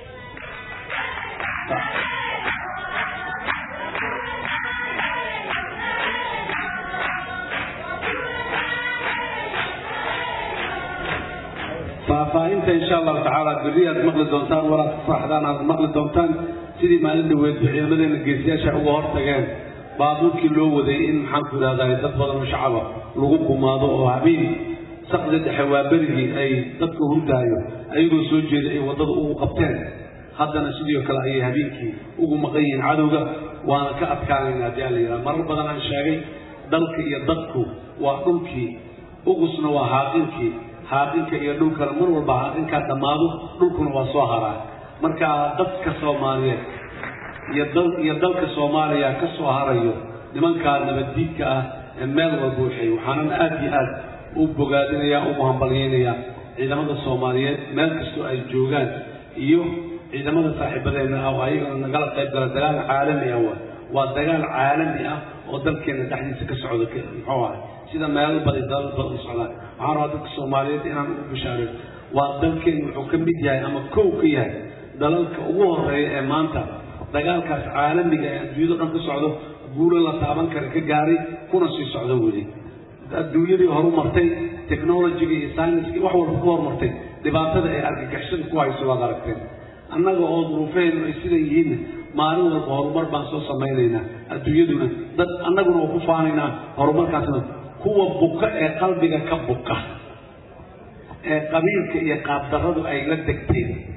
Speaker 8: faahfaahinta insha allahu tacaala berri aad maqli doontaan waraad ku faraxdaan aad maqli doontaan sidii maalin dhaweedba ciidamadeena geesiyaasha uga hortageen baabuurkii loo waday in maxaan ku idhahdaa dad badan oo shacaba lagu gumaado oo habeen saqda dhexe waa berigii ay dadka hurdaayo ayagoo soo jeeda ay waddada ugu qabteen haddana sidoo kale ayay habeenkii ugu maqan yihiin cadowga waana ka adkaanayna haddii aan la yidhaha marar badan aan sheegay dalka iyo dadku waa dhulkii uqusna waa haaqinkii haaqinka iyo dhulkana mar walba haaqinkaa dhammaado dhulkuna waa soo haraa marka dadka soomaaliyeed iyo dal iyo dalka soomaaliya ka soo harayo nimankaa nabaddiidka ah ee meel walba waxay waxaanan aad iyo aad u bogaadinayaa ugu hambalyaynayaa ciidamada soomaaliyeed meel kastoo ay joogaan iyo ciidamada saaxiibadeenna ah oo ayagana nagala qayb gala dagaal caalami ah wa waa dagaal caalami ah oo dalkeena dhexdiisa ka socda muxuu ahay sida meelo badan dalal badan u socdaan waxaan rabaa dadka soomaaliyeed inaan ugu bishaareeyo waa dalkeenu wuxuu ka mid yahay ama kow ka yahay dalalka ugu horeeya ee maanta dagaalkaas caalamiga ee adduunyado dhan ka socdo guulo la taaban kara ka gaaray kuna sii socdo weli adduunyadii horu martay technologiga iyo scienskii wax walba ku horumartay dhibaatada ay argagixisada ku hayso waad aragteen annaga oo duruufaheennu ay sidan yihiin maalin walba horumar baan soo samaynaynaa adduunyaduna dad annaguna waa ku faanaynaa horumarkaasna kuwa buka ee qalbiga ka buka ee qabiilka iyo qaabdarradu ay la degteen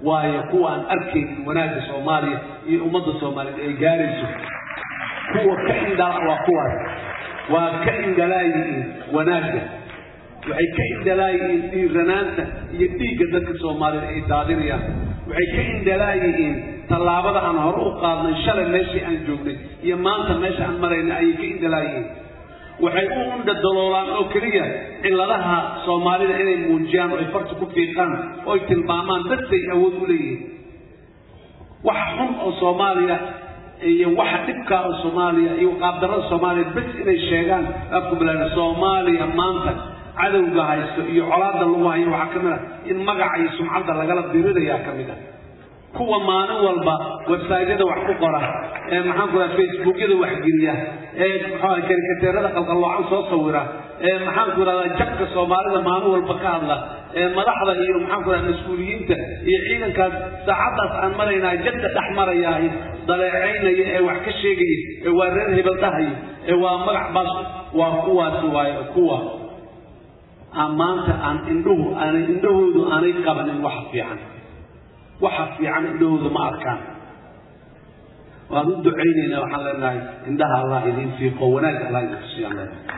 Speaker 8: waayo kuwa aan arkaynin wanaagga soomaaliya iyo ummadda soomaaliyeed ay gaarayso kuwa ka indhala waa kuwaas waa ka indhalaayihiin wanaagga waxay ka indhalaayihiin dhiiranaanta iyo dhiigga dadka soomaaliyeed ay daadinayaan waxay ka indhalaayihiin tallaabada aan hore u qaadnay shalay meeshii aan joognay iyo maanta meesha aan maraynay ayay ka indhalaayihiin waxay u undhadaloolaan oo keliya cilladaha soomaalida inay muujiyaan oo ay farta ku fiiqaan oo ay tilmaamaan dadkay awood u leeyihiin waxa xun oo soomaaliya iyo waxa dhibkaa oo soomaaliya iyo qaabdarrada soomaaliya bes inay sheegaan afku bilaana soomaaliya maanta cadowga haysto iyo colaadda lagu hayo waxaa ka mid ah in magaca iyo sumcadda lagala dirirayaa ka mid ah kuwa maalin walba websaytyada wax ku qora ee maxaan ku raha facebookyada waxgeliya ee muxuu karikateerada qalqalloocan soo sawira ee maxaan ku rahdaa jabka soomaalida maalin walba ka hadla ee madaxda iyo maxaan ku raha mas-uuliyiinta iyo ciidankaas saacaddaas aan maraynaa jadda dhex marayahay daleecaynaya ee wax ka sheegaya ee waa reer hebel dhahayo ee waa magac baas waa kuwaasi waayo kuwa aan maanta aan indhuhu aanay indhahoodu aanay qabanin waxa fiican waxa fiican indhahooda ma arkaan waan u ducaynaynaa waxaan leenahay indhaha allah idiin fiiqo wanaag allah idin tusiyaan leenahay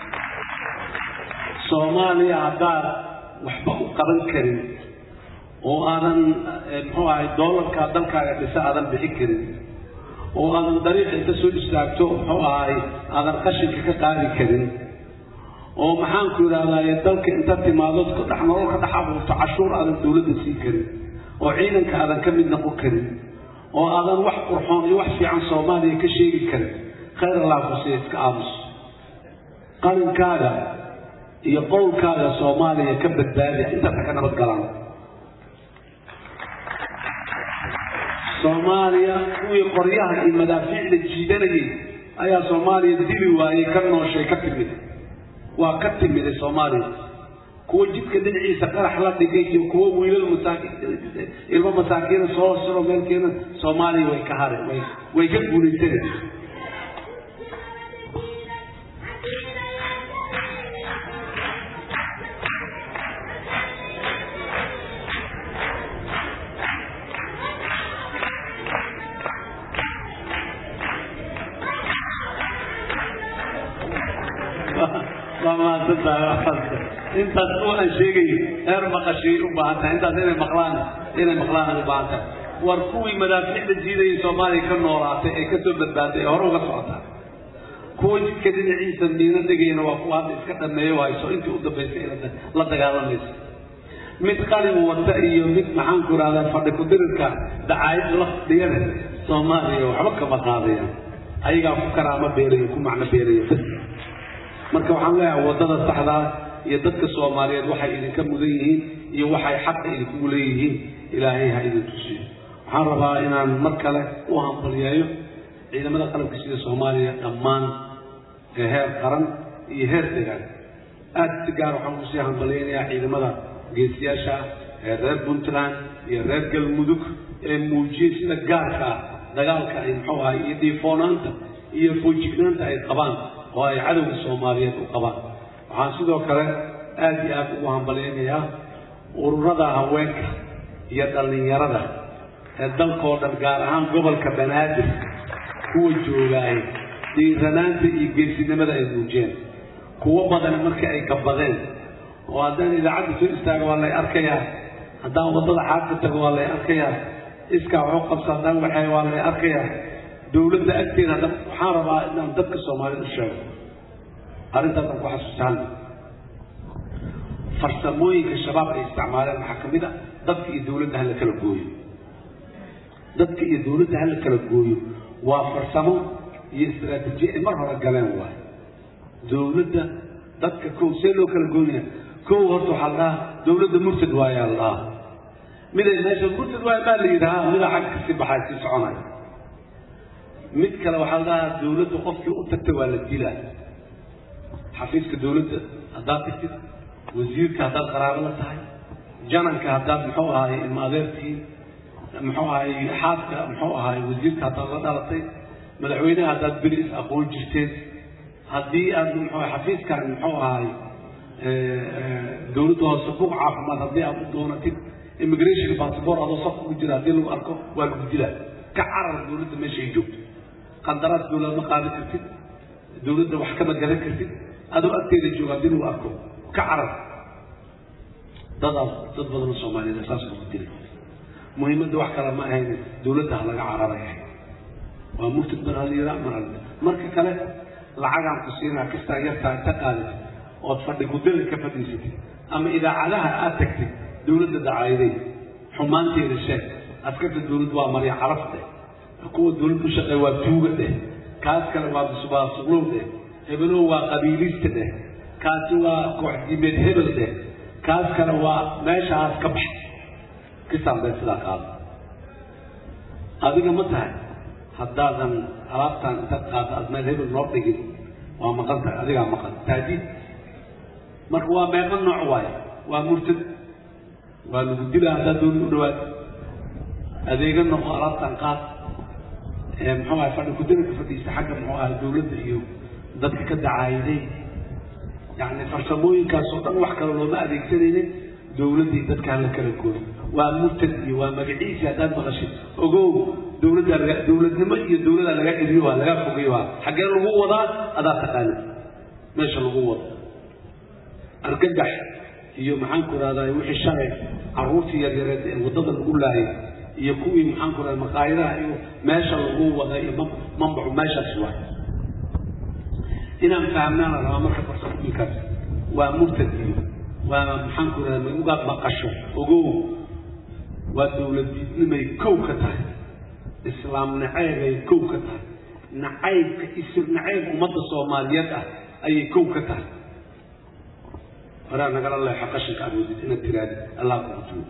Speaker 8: soomaaliya haddaad waxba u qaban karin oo aadan muxuu ahay doolarka dalkaaga dhisa aadan bixin karin oo aadan dariiqa inta soo istaagto muxuu ahay aadan qashinka ka qaadi karin oo maxaanku idhahdaye dalka inta timaado dhex nolol ka dhex abuurto cashuur aadan dawladda siin karin oo ciidanka aadan ka mid noqon karin oo aadan wax qurxoon iyo wax fiican soomaaliya ka sheegi karin khayr allah kusiya iska aamus qalinkaaga iyo qowlkaaga soomaaliya ka badbaadiya intaasa ka nabad galaan soomaaliya kuwii qoryaha iyo madaafiicda jiidanayay ayaa soomaaliya dili waayey ka nooshay ka timid waa ka timiday soomaaliya kuwa jidka dhinaciisa qarax la dhigay iyo kuwa wiilal masaakiin ilmo masaakiina soo siro meelkeena soomaaliya way ka hare way way ka guulaysanay waa mahadsantahay intaas oo aan sheegay heer maqashay u baahan tahay intaas inay maqlaan inay maqlaan u baahan tahay war kuwii madaafiicda jiidayay soomaaliya ka noolaatay ee ka soo badbaaday ee hore uga socotaa kuwa jidka dhinaciisa miino degayana waa kuwa hadda iska dhameeyo hayso intii u dambaysay ee la dagaalamaysa mid qalin wata iyo mid maxaanku idhahdaa fadhi ku-dirirka dacaayad la fadhiyana soomaaliya waxba kama qaadayaan ayagaa ku karaamo beelayo ku macno beelayo bas marka waxaan leeyahay waddada saxdaa iyo dadka soomaaliyeed waxay idinka mudan yihiin iyo waxay xaqa idinkugu leeyihiin ilaahay ha idin tusiyo waxaan rabaa inaan mar kale u hambaliyeeyo ciidamada qalabka sida soomaaliya dhammaan ee heer qaran iyo heer degaan aad si gaar waxaan kusii hambaliyeynayaa ciidamada geesiyaasha ee reer puntland iyo reer galmudug ee muujiyey sida gaarka ah dagaalka ay muxuu ahay iyo dhiifoonaanta iyo foojignaanta ay qabaan oo ay cadowga soomaaliyeed u qabaan waxaan sidoo kale aad iyo aad ugu hambalyaynayaa ururada haweenka iyo dhallinyarada ee dalkoo dhan gaar ahaan gobolka banaadir kuwa joogaay dhiiranaanta iyo geesinimada ay muujiyeen kuwo badan markii ay gabadeen oo haddaan idaacadda soo istaago waa lay arkayaa haddaan waddada xaadka tago waa lay arkayaa iskaa waxu qabsa haddaan waxay waa lay arkayaa dawladda agteeda hadda waxaan rabaa inaan dadka soomaaliyed u sheego arrintaasaan ku xasuustaan farsamooyinka shabaab ay isticmaaleen waxaa ka mid a dadka iyo dawladda hala kala gooyo dadka iyo dawladda hala kala gooyo waa farsamo iyo istaraatiijiya ay mar hore galeen waay dawladda dadka kow see loo kala goynaya kow horta waxaa la dhahaa dawladda murtad waayaa la dhahaa miday meesha murtad waaya baa la yidhahaa mida xag kasii baxay sii soconaya mid kale waxaa la dhahaa dawladda qofkii u tagtay waa la dilaa xafiiska dawladda haddaad tagtid wasiirka haddaad qaraabo la tahay jananka haddaad muxuu ahaay ilma adeertiin muxuu ahaay xaaska muxuu ahaay wasiirka haddaad la dhalatay madaxweynaha haddaad beri is aqoon jirteen haddii aad muxuu xafiiskan muxuu ahaay dawladda hoose buuq caafimaad haddii aad u doonatid immigration passport adoo saf ugu jira haddii lagu arko waa lagu dilaa ka carar dowladda meesha ay joogto qandaraas dowlad ma qaadan kartid dowladda wax kama garan kartid adoo agteeda jooga haddii lagu arko ka carar dadaas dad badan oo soomaaliyeed saas lagu dilay muhiimadda wax kale ma ahayn dowladda ha laga cararay waa murtad mar halira mar hal marka kale lacagaan ku siinaa kastaa yartaa inta qaadatid ood fadhi gudada ka fadhiisatid ama idaacadaha aad tagtid dowladda dacaayaday xumaanteeda sheeg askarta dowladda waa marya caraf dheh kuwa dowladda u shaqeeya waa tuuga dheh kaas kale waa subaasuqlow dheh hebelow waa qabiilista dheh kaasi waa koox diimeed hebel dheh kaas kale waa meeshaas ka bax kisaan bay sidaa qaada adiga ma tahay haddaadan alaabtaan inta qaado aad meel hebel noo dhigin waa maqan tahay adigaa maqan taadiid marka waa meeqa nooc waaye waa murtad waa lagu dilaa haddaad dooni u dhawaad adeega noqo alaabtaan qaad muxuu ahay fadhi kudaranka fadhiista xagga muxuu ahay dowladda iyo dadka ka dacaayaday yacni farsamooyinkaasoo dhan wax kale looma adeegsanaynin dowladdii dadkaan la kala gooyo waa murtad iyo waa magaciisi haddaad maqashid ogow dowladdaa laga dowladnimo iyo dowladaa laga eriyo waa laga fogeyo waa xaggee lagu wadaa adaa taqaanid meesha lagu wado argagax iyo maxaan ku rahdaa wixii shalay carruurtii yaryareed ee waddada lagu laayay iyo kuwii maxaan ku rahdaa maqaayadaha iyo meesha lagu wada iyo mambacu meeshaas waay inaan fahamnaana rabaa marka farsamooyinkaas waa murtad iyo waa maxaan ku rahdaa ugaad maqasho ogow waa dowladnimay kow ka tahay islaam naceybay kow ka tahay nacaybka isir nacayb ummadda soomaaliyeed ah ayay kow ka tahay horaa nagala leexo qashinka awoodid inaad tiraadid allah kugu tuugo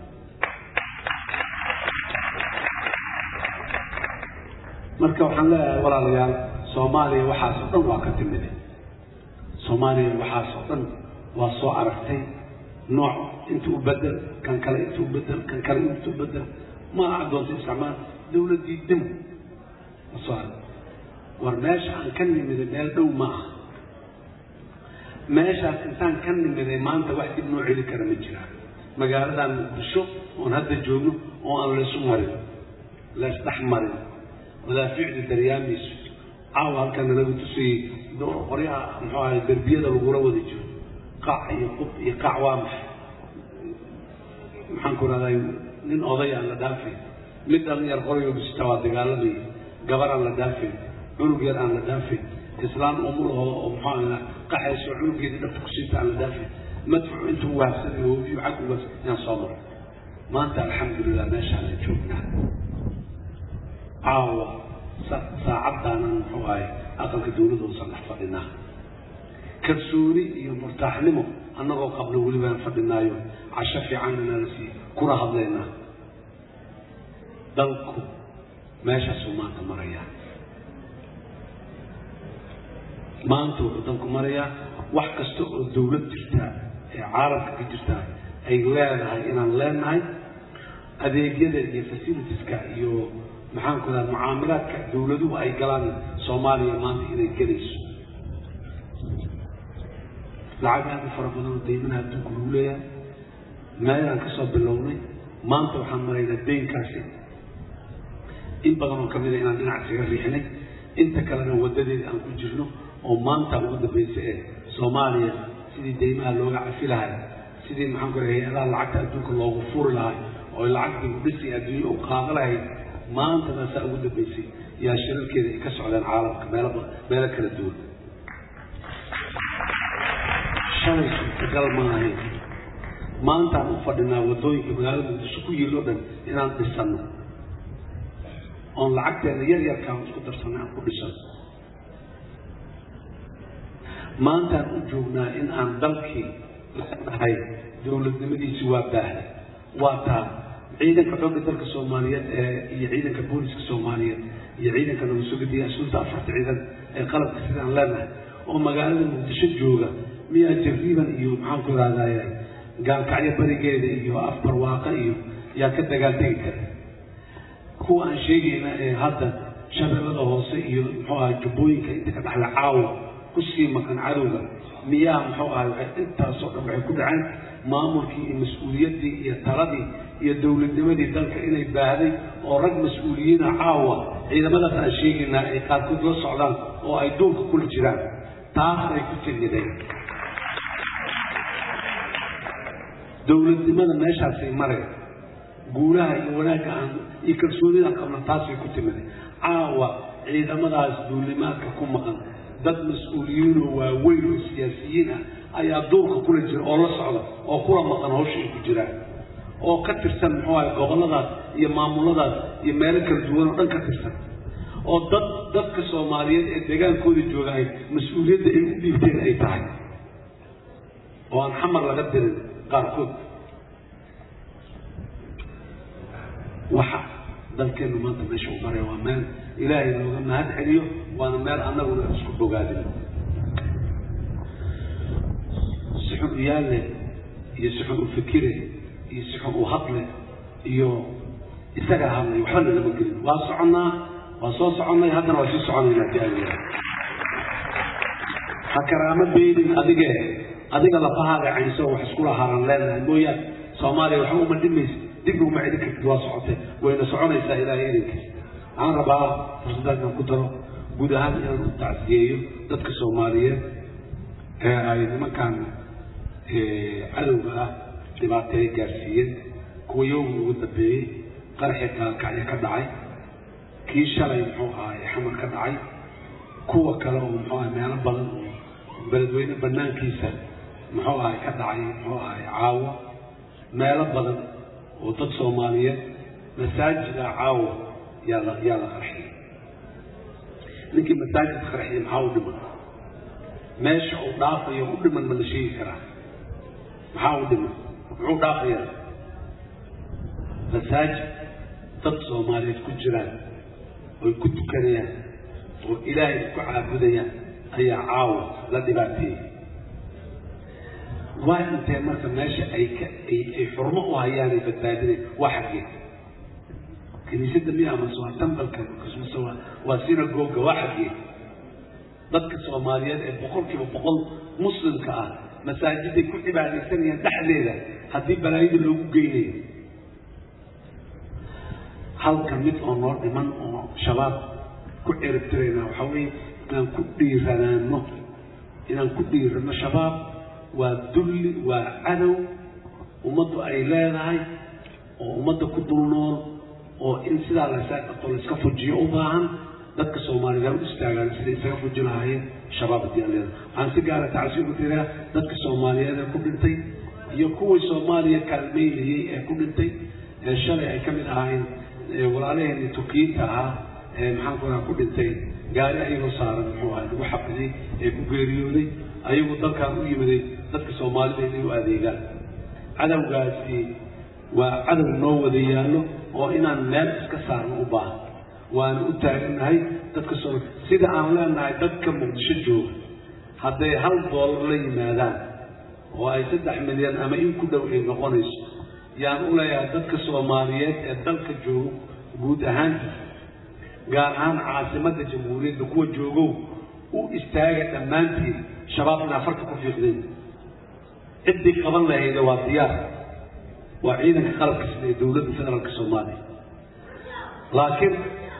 Speaker 8: marka waxaan leeyahay walaalayaal soomaaliya waxaasoo dhan waa ka timide soomaaliya waxaasoo dhan waa soo aragtay nooc inta u bedel kan kale inta u bedel kan kale inta u bedel ma adoonta isticmaal dowladdii dim ma soo arag war meesha aan ka nimiday meel dhow ma aha meeshaas intaan ka nimiday maanta wax dib noo celi kara ma jiraan magaaladan muqdisho oon hadda joogno oo aan laysu marin laysdhex marin madaafiicda daryaamiisu caawa halkan nalaga tusayey qoryaha muxuu ahay derbiyada lagula wada jiro qaac iyo qub iyo qaac waa maxay maxaan ku rahday nin oday aan la dhaafay mid dhalinyar qoryo bisita waa dagaalamaya gabar aan la dhaafay cunug yar aan la dhaafay islaan umulahooda oo muxuu ahaa qaxayso cunugeedii dhabta ku siita aan la dhaafay madfuc intuu waafsanayo hoobiyo xag ugas inaan soo maro maanta alxamdulilah meeshaan la joognaa caawa saacadaanan muxuu ahay aqalka dowladda uusan dhex fadhinaa kalsooni iyo murtaaxnimo annagoo qabno welibaan fadhinaayo casho fiican inaan sii kula hadlaynaa dalku meeshaasuu maanta marayaa maanta wuxuu dalku marayaa wax kasta oo dowlad jirtaa ee caalamka ka jirtaa ay leedahay inaan leenahay adeegyada iyo facilitieska iyo maxaan ku daha mucaamalaadka dowladuhu ay galaan soomaaliya maanta inay gelayso lacag aad u fara badan oo deyminaha adduunku lagu leeyahay meelaan ka soo bilownay maanta waxaan maraynaa deynkaasi in badan oo kamid a inaan dhinac isaga riixnay inta kalena wadadeeda aan ku jirno oo maanta ugu dambaysa ee soomaaliya sidii deymaha looga cafi lahay sidii maxaan ku rahay hay-adaha lacagta adduunka loogu furi lahay oo lacagtii udhisi adduunye u qaada lahayd maantana saa ugu dambaysay yaa shirarkeeda ay ka socdeen caalamka meelo meelo kala duwan shalay suurtagal ma ahayn maantaan u fadhinaa waddooyinka magaalada muqdisho ku yiil oo dhan inaan dhisano oon lacagteena yar yarkaan isku darsanay aan ku dhisano maantaan u joognaa in aan dalkii leenahay dowladnimadiisi waa baahday waa taa ciidanka xoogga dalka soomaaliyeed ee iyo ciidanka booliska soomaaliyeed iyo ciidanka nabadsugidiya asluunta afarta ciidan ee qalabka sidaan leenahay oo magaalada muqdisho jooga miyaa jariiban iyo maxaan ku ihahdaye gaalkacyo barigeeda iyo afbarwaaqa iyo yaa ka dagaaldegi kara kuwa aan sheegayna ee hadda shabeellada hoose iyo muxuu ahay jubbooyinka inta ka dhaxla caawa kusii maqan cadowga miyaa muxuu ahay waxay intaasoo dhan waxay ku dhaceen maamulkii iyo mas-uuliyaddii iyo taladii iyo dowladnimadii dalka inay baahday oo rag mas-uuliyiina caawa ciidamadaas aan sheegaynaa ay qaarkood la socdaan oo ay duulka kula jiraan taas ay ku timideen dowladnimada meeshaasay mareen guulaha iyo wanaagga aan iyo kalsoonida qabna taasay ku timideen caawa ciidamadaas duulimaadka ku maqan dad mas-uuliyiinoo waaweyn oo siyaasiyiin ah ayaa duulka kula jira oo la socda oo kula maqan hawsha ay ku jiraan oo ka tirsan muxuu ahay gobolladaas iyo maamuladaas iyo meelo kala duwan oo dhan ka tirsan oo dad dadka soomaaliyeed ee deegaankooda joogaay mas-uuliyadda ay u dhiibteen ay tahay oo aan xamar laga dirin qaarkood waxa dalkeennu maanta meesha u maray waa meel ilaahay looga mahad celiyo waana meel annaguna isku bogaadin si xun u yaalle iyo si xun u fikire iyo si xun u hadle iyo isaga hadlay waxbana lama gelin waa soconnaa waa soo soconnay haddana waa sii soconaynaa tiaaliya ha karaama beydin adige adiga lafahaaga caynso wax iskula haran leenahay mooyaane soomaaliya waxba uma dhimaysa dib uma celin kartid waa socotay wayna soconaysaa ilaahay idinkiis waxaan rabaa fursadaan inaan ku daro guud ahaan inaan u tacsiyeeyo dadka soomaaliyeed ee ay nimankan cadowga ah dhibaateey gaarsiiyeen kuwa yowmi ugu dambeeyey qaraxii gaalkacyo ka dhacay kii shalay muxuu ahay xamar ka dhacay kuwa kale oo muxuu ahay meelo badan oo beledweyne banaankiisa muxuu ahay ka dhacay muxuu ahay caawo meelo badan oo dad soomaaliyeed masaajida caawo yaa la yaa la qarxiyay ninkii masaajidka qarxiyay maxaa u dhiman meesha uu dhaafayo u dhiman ma la sheegi karaa maxaa u dhiman muxuu dhaafayaa masaajid dad soomaaliyeed ku jiraan oy ku tukanayaan oo ilaahay ku caabudayaan ayaa caawa la dhibaateeyey waa intee marka meesha ay ka ay ay xurmo u hayaan ay badbaadinay waa xaggee kiniisadda miya amase waa tambalka mase waa waa sinagoga waa xaggee dadka soomaaliyeed ee boqolkiiba boqol muslimka ah masaajiday ku cibaadaysanayaan dhexdeeda haddii balaayada loogu geynayo halka mid oo noo dhiman oo shabaab ku ciribtirayna waxaa weeye inaan ku dhiiranaano inaan ku dhiirano shabaab waa dulli waa cadow ummaddu ay leedahay oo ummadda ku dul nool oo in sidaa laysaa qabto layska fujiyo u baahan dadka soomaaliyeed ha u istaagaan siday isaga fuji lahaayeen shabaab haddii aan leedahay waxaan si gaara tacsi ugu tiraa dadka soomaaliyeed ee ku dhintay iyo kuwii soomaaliya kaalmeynayey ee ku dhintay ee shalay ay ka mid ahaayeen walaalaheenii tukiyiinta ahaa ee maxaan ku raha ku dhintay gaari ayagoo saaran muxuu ahay lagu xabiday ee ku geeriyooday ayagu dalkaan u yimiday dadka soomaalida inay u adeegaan cadowgaasi waa cadow noo wada yaallo oo inaan meel iska saarno u baahan waana u taagannahay dadka soo sida aan leenahay dadka muqdisho jooga hadday hal doolar la yimaadaan oo ay saddex milyan ama in ku dhow ay noqonayso yaan u leeyahay dadka soomaaliyeed ee dalka joogo guud ahaantiis gaar ahaan caasimadda jamhuuriyadda kuwa joogow u istaaga dhammaantiin shabaab inaa farka ku fiiqdeen ciddii qaban lahayde waa diyaar waa ciidanka qalabka sida ee dowladda federaalka soomaaliya laakiin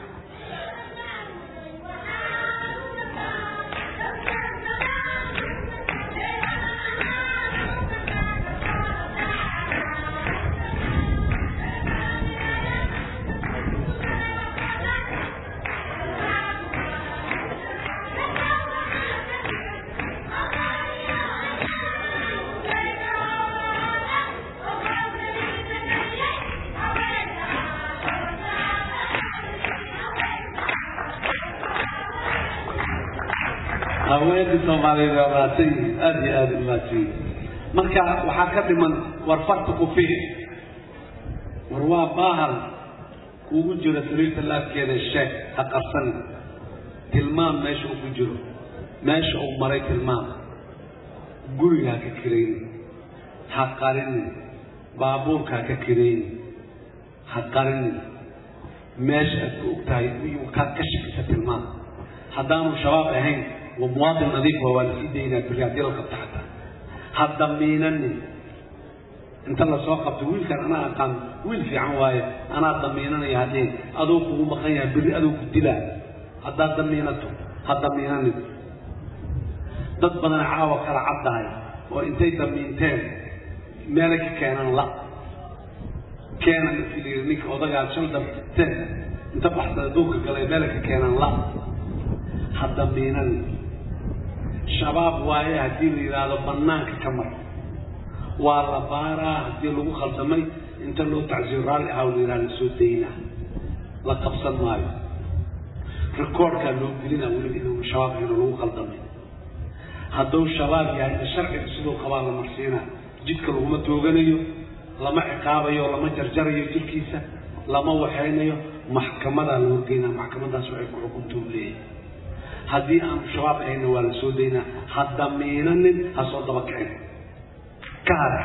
Speaker 8: haweenkii soomaaliyeed waa maadsan yihiin aada iyo aada u maadsan yihiin marka waxaa ka dhiman war farta ku fihi war waa baahal kuugu jiro sariirta laafkeeda sheeg ha qarsan tilmaam meesha uu ku jiro meesha uu maray tilmaam guriga ha ka kirayni ha qarinin baabuurka ha ka kirayni ha qarinin meesha aad ku og tahay kaad ka shakisa tilmaam haddaanu shabaab ahayn ومواطن نظيف هو السيدة إلى بريادير القطعة هذا مينني inta lasoo qabto wiilkan anaa aqaan wiil fiican waaye anaa damiinanaya haddii adoo kugu maqan yahay berri adoo ku dilaa haddaad damiinato ha damiinanin dad badan caawa kala caddahay oo intay damiinteen meelay ka keenan la keena markii la yidhi ninka odagaa shal damteen inta baxsada duurka galay meelay ka keenan la ha damiinanin shabaab waaye haddii la yidhaahdo bannaanka ka mar waa la baaraa haddii lagu khaldamay inta loo tacsiyo raalli ahaa la yidhahdo soo daynaa la qabsan maayo rikoorkaa loo gelina weliba inuu shabaab inuu lagu khaldamay hadduu shabaab yahay sharciga siduu qabaa la marsiinaa jidka laguma tooganayo lama ciqaabayo lama jarjarayo jirkiisa lama waxaynayo maxkamadaa la horgeynaa maxkamadaas waxay ku xukuntuu leeyahay haddii aanu shabaab ahayna waa la soo daynaa ha damiinanin ha soo daba kicin ka hada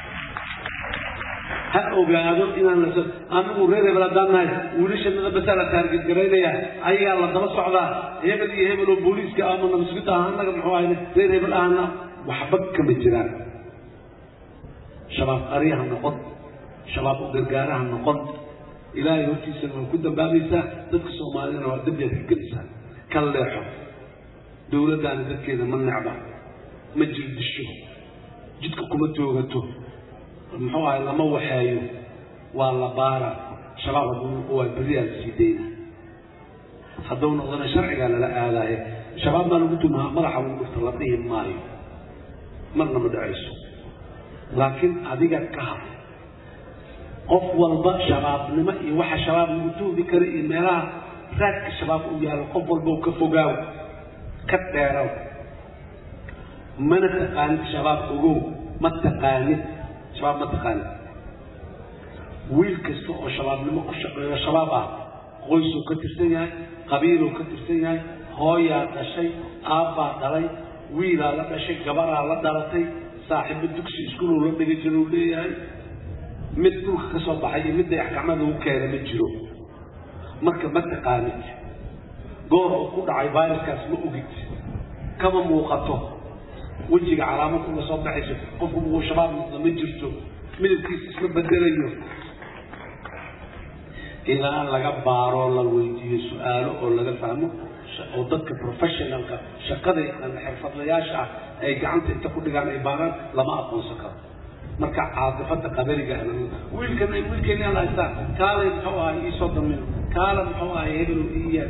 Speaker 8: ha ogaado inaan la soo anigu reer hebel haddaan nahay wiilashanada basaa la taarget garaynayaa ayagaa la daba socdaa hebel iyo hebel oo booliiska ama nabasugida ah annaga muxuu ahayne reer hebel ahna waxba kama jiraan shabaab qaryaha noqon shabaab u gargaaraha noqon ilaahay hortiisana waa ku dambaabaysaa dadka soomaalidana waa dambiyaad ka gelaysaa ka leexo dowladdaana dadkeeda ma necba ma jirdisho jidka kuma toogato muxuu ahay lama waxeeyo waa la baara shabaab hadduu waa beriyaa la sii dayna hadduu noqdana sharcigaa lala aadaaye shabaab baa lagu tumaa madaxa lagu dhufta la dhihi maayo marna ma dhacayso laakiin adiga ka had qof walba shabaabnimo iyo waxa shabaab lagu tuugi kara iyo meelaha raadka shabaab u yaallo qof walba ka fogaaw ka dheeraw mana taqaanid shabaab ogow ma taqaanid shabaab ma taqaanid wiil kasta oo shabaabnimo ku shaqeeyo shabaab ah qoysuu ka tirsan yahay qabiiluu ka tirsan yahay hooyaa dhashay aabbaa dhalay wiilaa la dhashay gabaraa la dhalatay saaxiibo dugsi iskuuluu la dhigi jiruu leeyahay mid dhulka ka soo baxay iyo midday axkamada u keena ma jiro marka ma taqaanid goor uu ku dhacay viruskaas ma ogid kama muuqato wejiga calaamad uga soo baxayso qofku uu shabaab noqdo ma jirto midabkiisa isma bedelayo ilaa laga baaro la weydiiyo su-aalo oo laga fahmo oo dadka professionalka shaqada yaqaana xirfadlayaasha ah ay gacanta inta ku dhigaan ay baaraan lama aqoonsan karo marka caadifada qabariga wiilkan wiilkeena la haystaa kaalay muxuu ahay iisoo damino kaala muxuu ahay hebel iya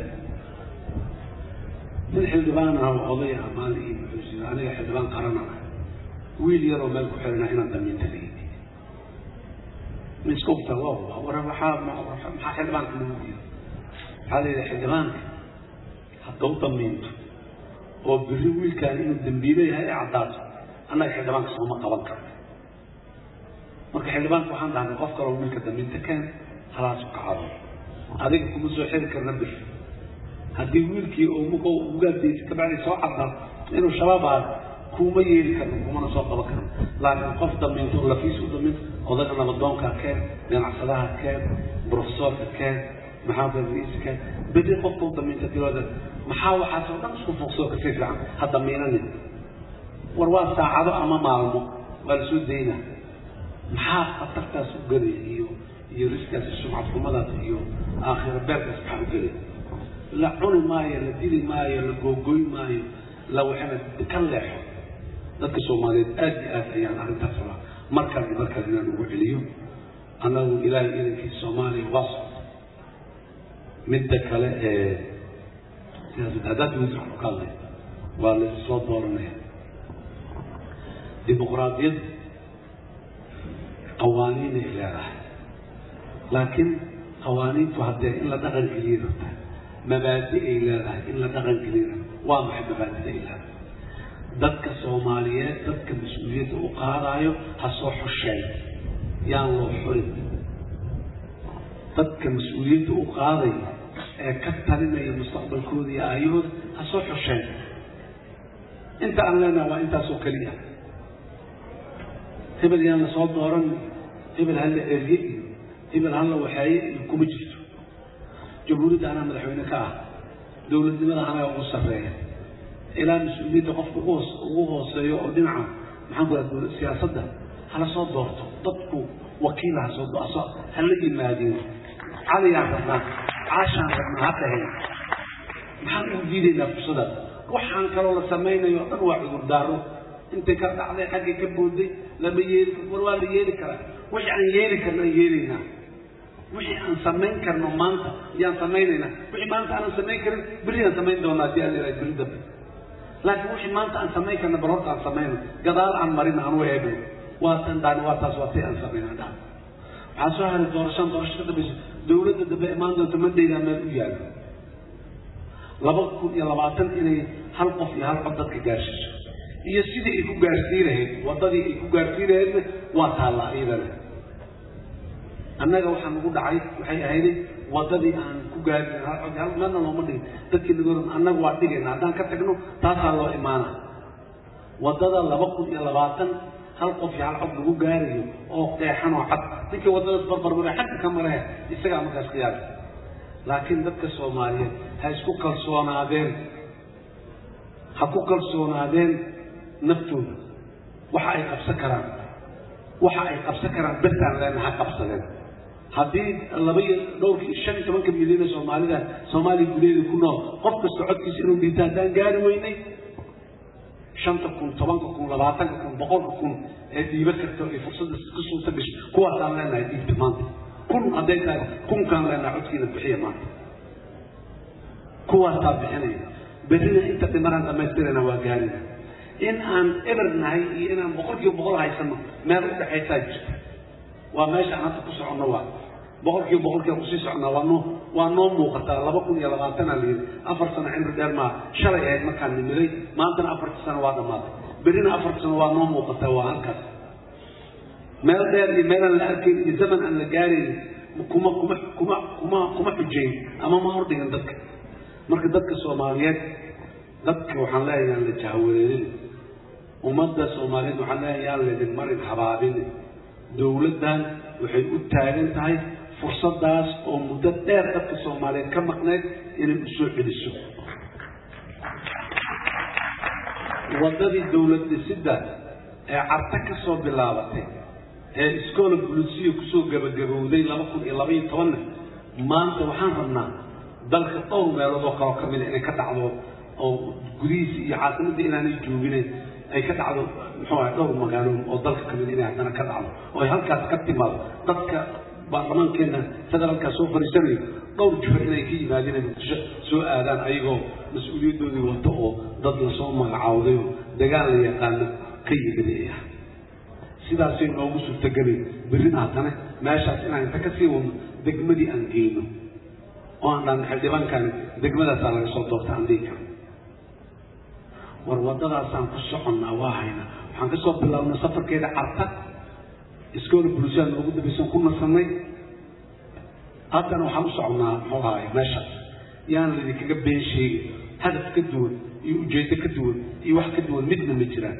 Speaker 8: mid xildhibaan ah oo oday ah maalin ii muxuu sida aniga xildhibaan qaran ah wiil yaroo meel ku xirana inaan damiinta la yidhi miskufta loo war waxaa maxaa xildhibaanka lagu diido waxaa la yidhi xildhibaanka haddau damiinto oo biri wiilkaan inuu dambiile yahay ee caddaato annaga xildhibaanka sooma qaban karno marka xildhibaanka waxaan dhahnay qof kaloo wiilka damiinta keen halaasu kacado adiga kuma soo xiri karna bir haddii wiilkii oo muka ugaadaysa kabacdi soo caddaa inuu shabaab ahaa kuma yeeli karno kumana soo qaban karno laakiin qof damiinto oo lafiis u damiinto odaga nabadoonka keen ganacsadaha keen profesorka keen maxamed raiis keen bedi qofka u damiinta dilooda maxaa waxaasoo dhan isku fogsoo kasii fiican ha damiinanin war waa saacado ama maalmo waa la soo daynaa maxaa khatartaas u gelaya iyo iyo riskaas sumcad xumadaas iyo aakhira beerkaas maxaa u gelaya la cuni maayo la dili maayo la googoy maayo la waxana ka leexo dadka soomaaliyeed aad iyo aad ayaan arrintaas rabaa markaas iyo markaas inaan ugu celiyo annagu ilaahay idankiisa soomaaliya waa socda midda kale ee siyaasad haddaad wisi waxu ka hadlay waa la soo dooranaya dimuqraadiyaddu qawaaniinay leedahay laakiin qawaaniintu haddee in la dhaqan geliya rabtaa mabaadi ay leedahay in la dhaqan geliya rabta waa maxay mabaadida ay leedahay dadka soomaaliyeed dadka mas-uuliyadda u qaadaayo ha soo xusheen yaan loo xurin dadka mas-uuliyadda u qaadaya ee ka talinaya mustaqbalkooda iyo aayahooda ha soo xusheen inta aan leenaha waa intaasoo keliya hebel yaan la soo dooran hebel ha la erye iyo hebel ha la waxeeye iyo kuma jirto jamhuuriyadda anaa madaxweyne ka ah dowladnimada anaa ugu sarreeya ilaa mas-uuliyadda qofka ugu hoos ugu hooseeyo oo dhinaca maxaan ku raha siyaasadda hala soo doorto dadku wakiil ha soo doorto hala yimaadeen caliyaan rabnaa caashaan rabnaa ha dhaheen maxaan ugu diidaynaa fursadaas waxaan kaloo la samaynayo o dhan waa cudurdaaro intay ka dhacday xaggay ka booday lama yeeli war waa la yeeli karaa wixii aan yeeli karno aan yeelaynaa wixii aan samayn karno maanta yaan samaynaynaa wixii maanta aanan samayn karin berri aan samayn doonaa haddii aan ilahay berri dambe laakiin wixii maanta aan samayn karno bal horta aan samayno gadaal aan marin aan u eegno waa tan daani waa taas waa tay aan samayna dhaan waxaa soo haray doorashaan doorasho ka dambaysa dowladda dambe imaan doonta mandaydaa meel u yaalo laba kun iyo labaatan inay hal qof iyo hal cod dadka gaarsiiso iyo sidii ay ku gaarsiin lahayd waddadii ay ku gaarsiin lahaydna waa taallaa iyadana annaga waxaa nagu dhacay waxay ahayd waddadii aan ku gaari hal cod hal meelna looma dhigin dadkii nagu annaga waa dhigayna haddaan ka tagno taasaa loo imaana waddada laba kun iyo labaatan hal qof iyo hal cod lagu gaarayo oo qeexan oo cad ninkii waddadaas barbarmare xagga ka marahe isagaa markaas qiyaasa laakiin dadka soomaaliyeed ha isku kalsoonaadeen ha ku kalsoonaadeen naftooda waxa ay qabsan karaan waxa ay qabsan karaan bertaan leena ha qabsadeen haddii laba iyo dhowrki shan iyo tobanka milyan ee soomaalida soomaaliya gudaheeda ku nool qof kasta codkiisa inuu dhiibta haddaan gaari weynay shanta kun tobanka kun labaatanka kun boqolka kun ee dhiiba karta ee fursadda ka suurta gashay kuwaasaan leenahay dhiibta maanta kun hadday tahay kunkaan leenahay codkiina bixiya maanta kuwaasaa bixinaya berrina inta dhimanaan dhammaystirana waa gaarina in aan eber nahay iyo inaan boqol kiiba boqol haysano meel u dhexaysaa jirta waa meesha aan hadda ku soconno waa boqol kiiba boqolkiiba kusii soconnaa waa noo waa noo muuqataa laba kun iyo labaatanaa la yidhi afar sano cimri dheer maa shalay ahayd markaan nimiday maantana afarta sano waa dhammaatay berrina afarta sano waa noo muuqataa waa halkaas meel dheer iyo meelaan la arkayn iyo zaman aan la gaarayn kuma kuma kuma kuma kuma xujayn ama ma hordhigan dadka marka dadka soomaaliyeed dadka waxaan leeyahay yaan la jahwareerin ummadda soomaaliyeed waxaan leeyahay yaan laydin marin habaabin dowladdan waxay u taagan tahay fursadaas oo muddo dheer dadka soomaaliyeed ka maqneyd inay u soo celiso waddadii dowlad dhisidda ee carta ka soo bilaabatay ee iskoola bulisiya kusoo gabagabowday laba kun iyo laba iyo tobanna maanta waxaan rabnaa dalka dhowr meelood oo kaloo ka mida inay ka dhacdo oo gudihiisa iyo caasimadda inaanay jooginayn ay ka dhacdo muxuu ahay dhowr magaalo oo dalka kamid inay haddana ka dhacdo oo ay halkaas ka timaado dadka baarlamaankeena federaalkaa soo fariisanayo dhowr jiro inay ka yimaadeen ay muqdisho soo aadaan ayagoo mas-uuliyaddoodii wato oo dad lasoo magacaawday oo dagaal la yaqaano ka yimidaya sidaasay noogu suurtagelay berrina haddana meeshaas inaan inta kasii wadno degmadii aan geyno oo aan dhan xildhibaankan degmadaasaa laga soo doorta aan dhihi karo war waddadaasaan ku soconnaa waa haynaa waxaan ka soo bilaabnay safarkeeda carta iskoola bulisaan noogu dambaysan ku nasanay haddana waxaan u soconnaa muxuu ahaay meeshaas yaan laydinkaga been sheegin hadaf ka duwan iyo ujeeddo ka duwan iyo wax ka duwan midna ma jiraan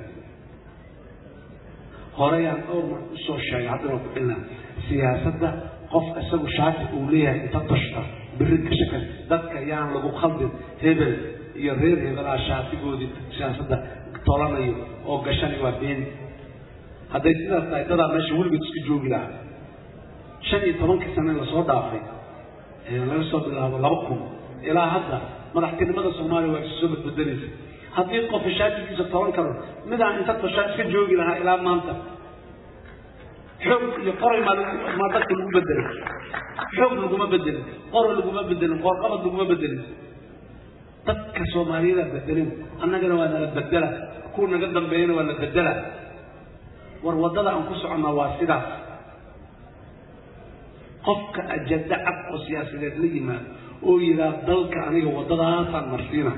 Speaker 8: horeyaan dhowr mar usoo sheegay haddana ku cilnaa siyaasadda qof isagu shaati uu leeyahay inta tashta biri ka shaka dadka yaan lagu khaldin hebel iyo reer hebelaa shaatigoodii siyaasadda tolanayo oo gashanay waa been hadday sidaas tahay dadaa meesha weligood iska joogi lahaa shan iyo tobankii sane lasoo dhaafay laga soo bilaabo laba kun ilaa hadda madaxtinimada soomaaliya waa isu soo badbedelaysa haddii qof shaatigiisa toban karo midaan inta toshaa iska joogi lahaa ilaa maanta xoog iyo qoray maa maa dadka lagu bedelay xoog laguma bedelin qoray laguma bedelin qoorqabad laguma bedelin dadka soomaaliyadaa bedelin annagana waa nala bedela kuwa naga dambeeyana waa la bedela war waddada aan ku soconnaa waa sidaas qofka ajada cad oo siyaasadeed la yimaado oo yidhaah dalka aniga waddadaasaan marsiina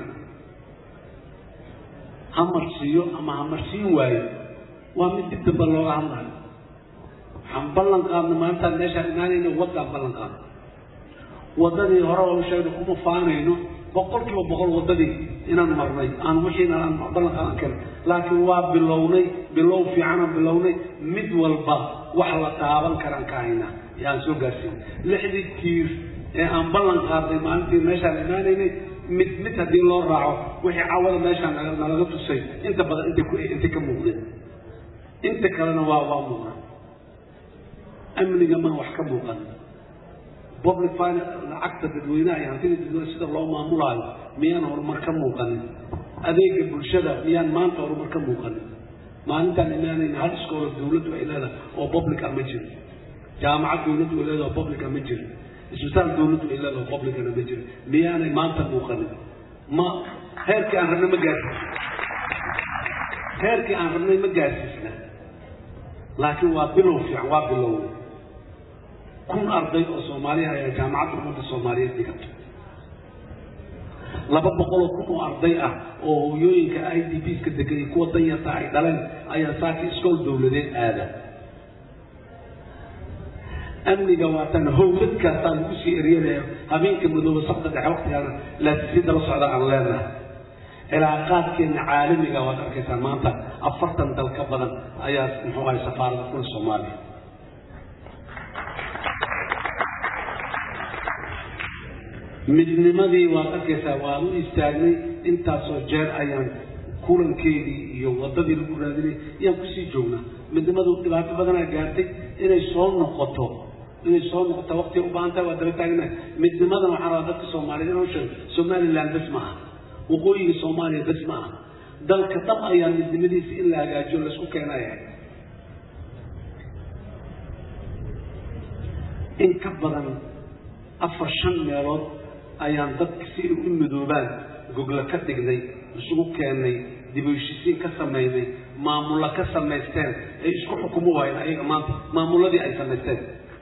Speaker 8: ha marsiiyo ama ha marsiin waayo waa mid dib damba looga hadlayo waxaan ballan qaadna maalintaan meeshaan imaanayno waddaan ballan qaadna waddadii hore oo sheegna kuma faanayno boqol kiiba boqol waddadii inaan marnay aan wixiina aan ballan qaadan karin laakiin waa bilownay bilow fiicanaan bilownay mid walba wax la taaban karaan ka haynaa yaan soo gaarsiinay lixdii tiir ee aan ballan qaadnay maalintii meeshaan imaanaynay mid mid haddii loo raaco wixii cawada meeshaan nalaga tusay inta badan intay ku intay ka muuqdeen inta kalena waa waa muuqan amniga maa wax ka muuqan public finance lacagta dadweynaha iyo hantida dadweynaha sida loo maamulaayo miyaan horumar ka muuqanin adeega bulshada miyaan maanta horumar ka muuqanin maalintaan imaanayna hal iskoolo dawladdu ay leedahay oo publica ma jiro jaamacad dawladdu ay leedahay oo publica ma jiro isbitaal dawladdu ay leedahay oo publicana ma jiro miyaanay maanta muuqanin ma heerkii aan rabnay ma gaarsiisna heerkii aan rabnay ma gaarsiisna laakiin waa bilow fiican waa bilow kun arday oo soomaaliya ayaa jaamacadda ummadda soomaaliyeed dhigato laba boqoloo kun oo arday ah oo hooyooyinka i d b ska degan iyo kuwa danyarta ay dhaleen ayaa saaki iskool dawladeed aada amniga waatan howladkaasaa lagu sii eryanaya habeenka madooba sabta dhexe waktigaana laasisida la socda aan leenahay cilaaqaadkeena caalamiga waad arkaysaa maanta afartan dal ka badan ayaa muxuu ahay safaarada kula soomaaliya midnimadii waad arkaysaa waan u istaagnay intaasoo jeer ayaan kulankeedii iyo wadadii lagu raadinay ayaan kusii joognaa midnimadu dhibaato badanaa gaartay inay soo noqoto inay soo noqoto waqtiga u baahan tahay waa daba taagnahay midnimadana waxaan rabaa dadka soomaaliyeed inuu sheego somaliland bes ma aha waqooyiga soomaaliya bes ma aha dalka dhab ayaa midnimadiisa in la hagaajiyo laysku keenaya in ka badan afar shan meelood ayaan dadka si ay u midoobaan gogla ka dhignay isugu keennay dib u heshisiin ka samaynay maamulla ka samaysteen ay isku xukumo waayeen ayaga maanta maamulladii ay samaysteen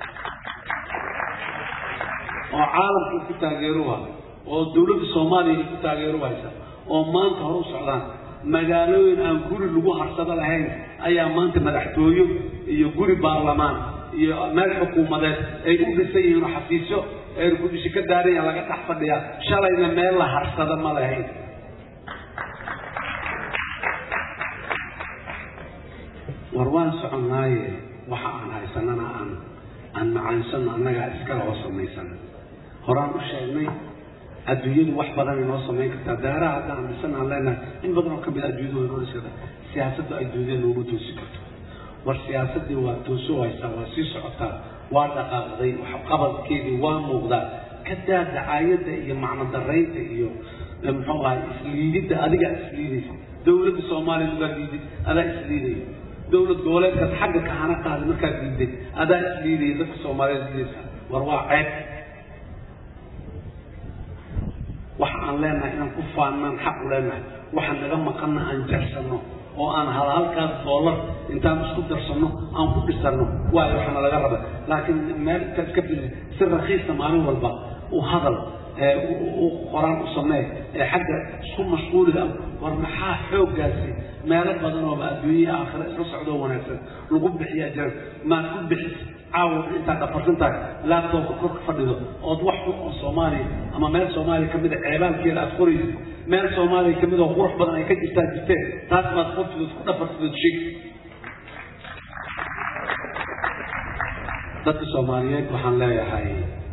Speaker 8: oo caalamka ku taageeruha oo dawladda soomaaliya ay ku taageeru haysa oo maanta hore u socdaan magaalooyin aan guri lagu harsado lahayn ayaa maanta madaxtooyo iyo guri baarlamaan iyo meel xukuumadeed ay u dhisan yihiin oo xafiisyo eerkudhishi ka daaranya laga dhex fadhiyaa shalayna meel la harsada ma lahayn war waan soconnaaye waxa aan haysanana aan aan macaansano annagaa iskala oo samaysan horaan u sheegnay adduunyadu wax badan inoo samayn kartaa daaraha hadda aan dhisan aan leenahay in badan oo kamid adduunyadu way noo dhisi kartaa siyaasaddu adduunyada noogu toosi karto war siyaasaddii waa tooso haysaa waa sii socotaa waa dhaqaaqday waxqabadkeedii waa muuqdaa ka daa dacaayadda iyo macno daraynta iyo muxuu ahay isliididda adigaa isliidaysa dawladda soomaaliya ugaa liidid adaa isliidaya dawlad goboleedkaas xagga kahana qaaday markaad liiday adaa isliidaya dadka soomaaliyeed liidaysa war waa ceeb waxa aan leenahay inaan ku faannaan xaq u leenahay waxa naga maqanna aan jarsanno oo aan hal halkaas doolar intaan isku darsanno aan ku dhisano waayo waxaana laga raba laakiin meel intaad iska fili si rakiisa maalin walba u hadal u qoraan u samee ee xagga isku mashquuliga war maxaa xooggaasi meelo badan ooba adduunya aakhira isla socdoo wanaagsan lagu bixiyaa jira maad ku bixis caawa intaad dhafarsan tahay laabtoobka korka fadhido ood wax xun oo soomaaliya ama meel soomaaliya kamid a ceebaalkeeda aad qoraysid meel soomaaliya kamid oo qurux badan ay ka jirtaan jirteen taas maad qortidood ku dhafartidood sheeg dadka soomaaliyeed waxaan leeyahay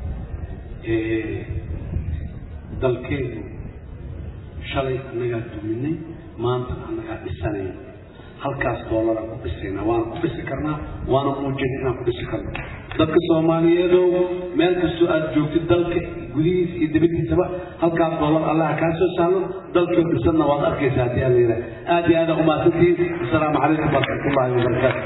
Speaker 8: dalkeenu shalay annagaa duminay maanta annagaa dhisanay halkaas doolaraan ku dhisayna waana ku dhisi karnaa waana muujina inaan ku dhisi karno dadka soomaaliyeedow meel kastoo aad joogtid dalka gudihiisa iyo dibadiisaba halkaas doolar allaha kaa soo sahlo dalkii dhisanna waad arkaysaa haddii aan layidhaha aad iyo aada umahadsantihiin asalaamu calaykum waraxmatullahi wabarakaatu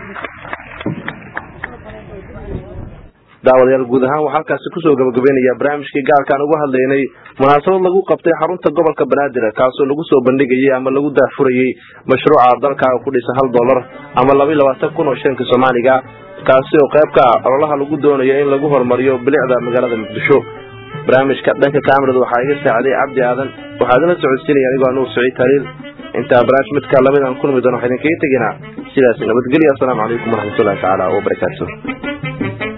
Speaker 1: daawadayaal guud ahaan waxaa halkaasi kusoo gabagabeynaya barnaamijkii gaarkaan uga hadlaynay munaasabad lagu qabtay xarunta gobolka banaadir kaasoo lagu soo bandhigayay ama lagu daahfurayey mashruuca dalkaaga ku dhisa hal dolar ama laba iyo labaatan kun oo shilinka soomaaliga kaasi oo qayb ka ah ololaha lagu doonayo in lagu horumariyo bilicda magaalada muqdisho barnaamijka dhanka kaamirada waxaa iga saacday cabdi aadan waxaa idinla socodsiinaya anigoo anuur saciid taliil intaa barnaamij midka lamid aan kulmi doono waxaa idinkaga teginaa sidaas nabadgelya asalaamu calaykum waraxmatullahi tacaala wabarakaatu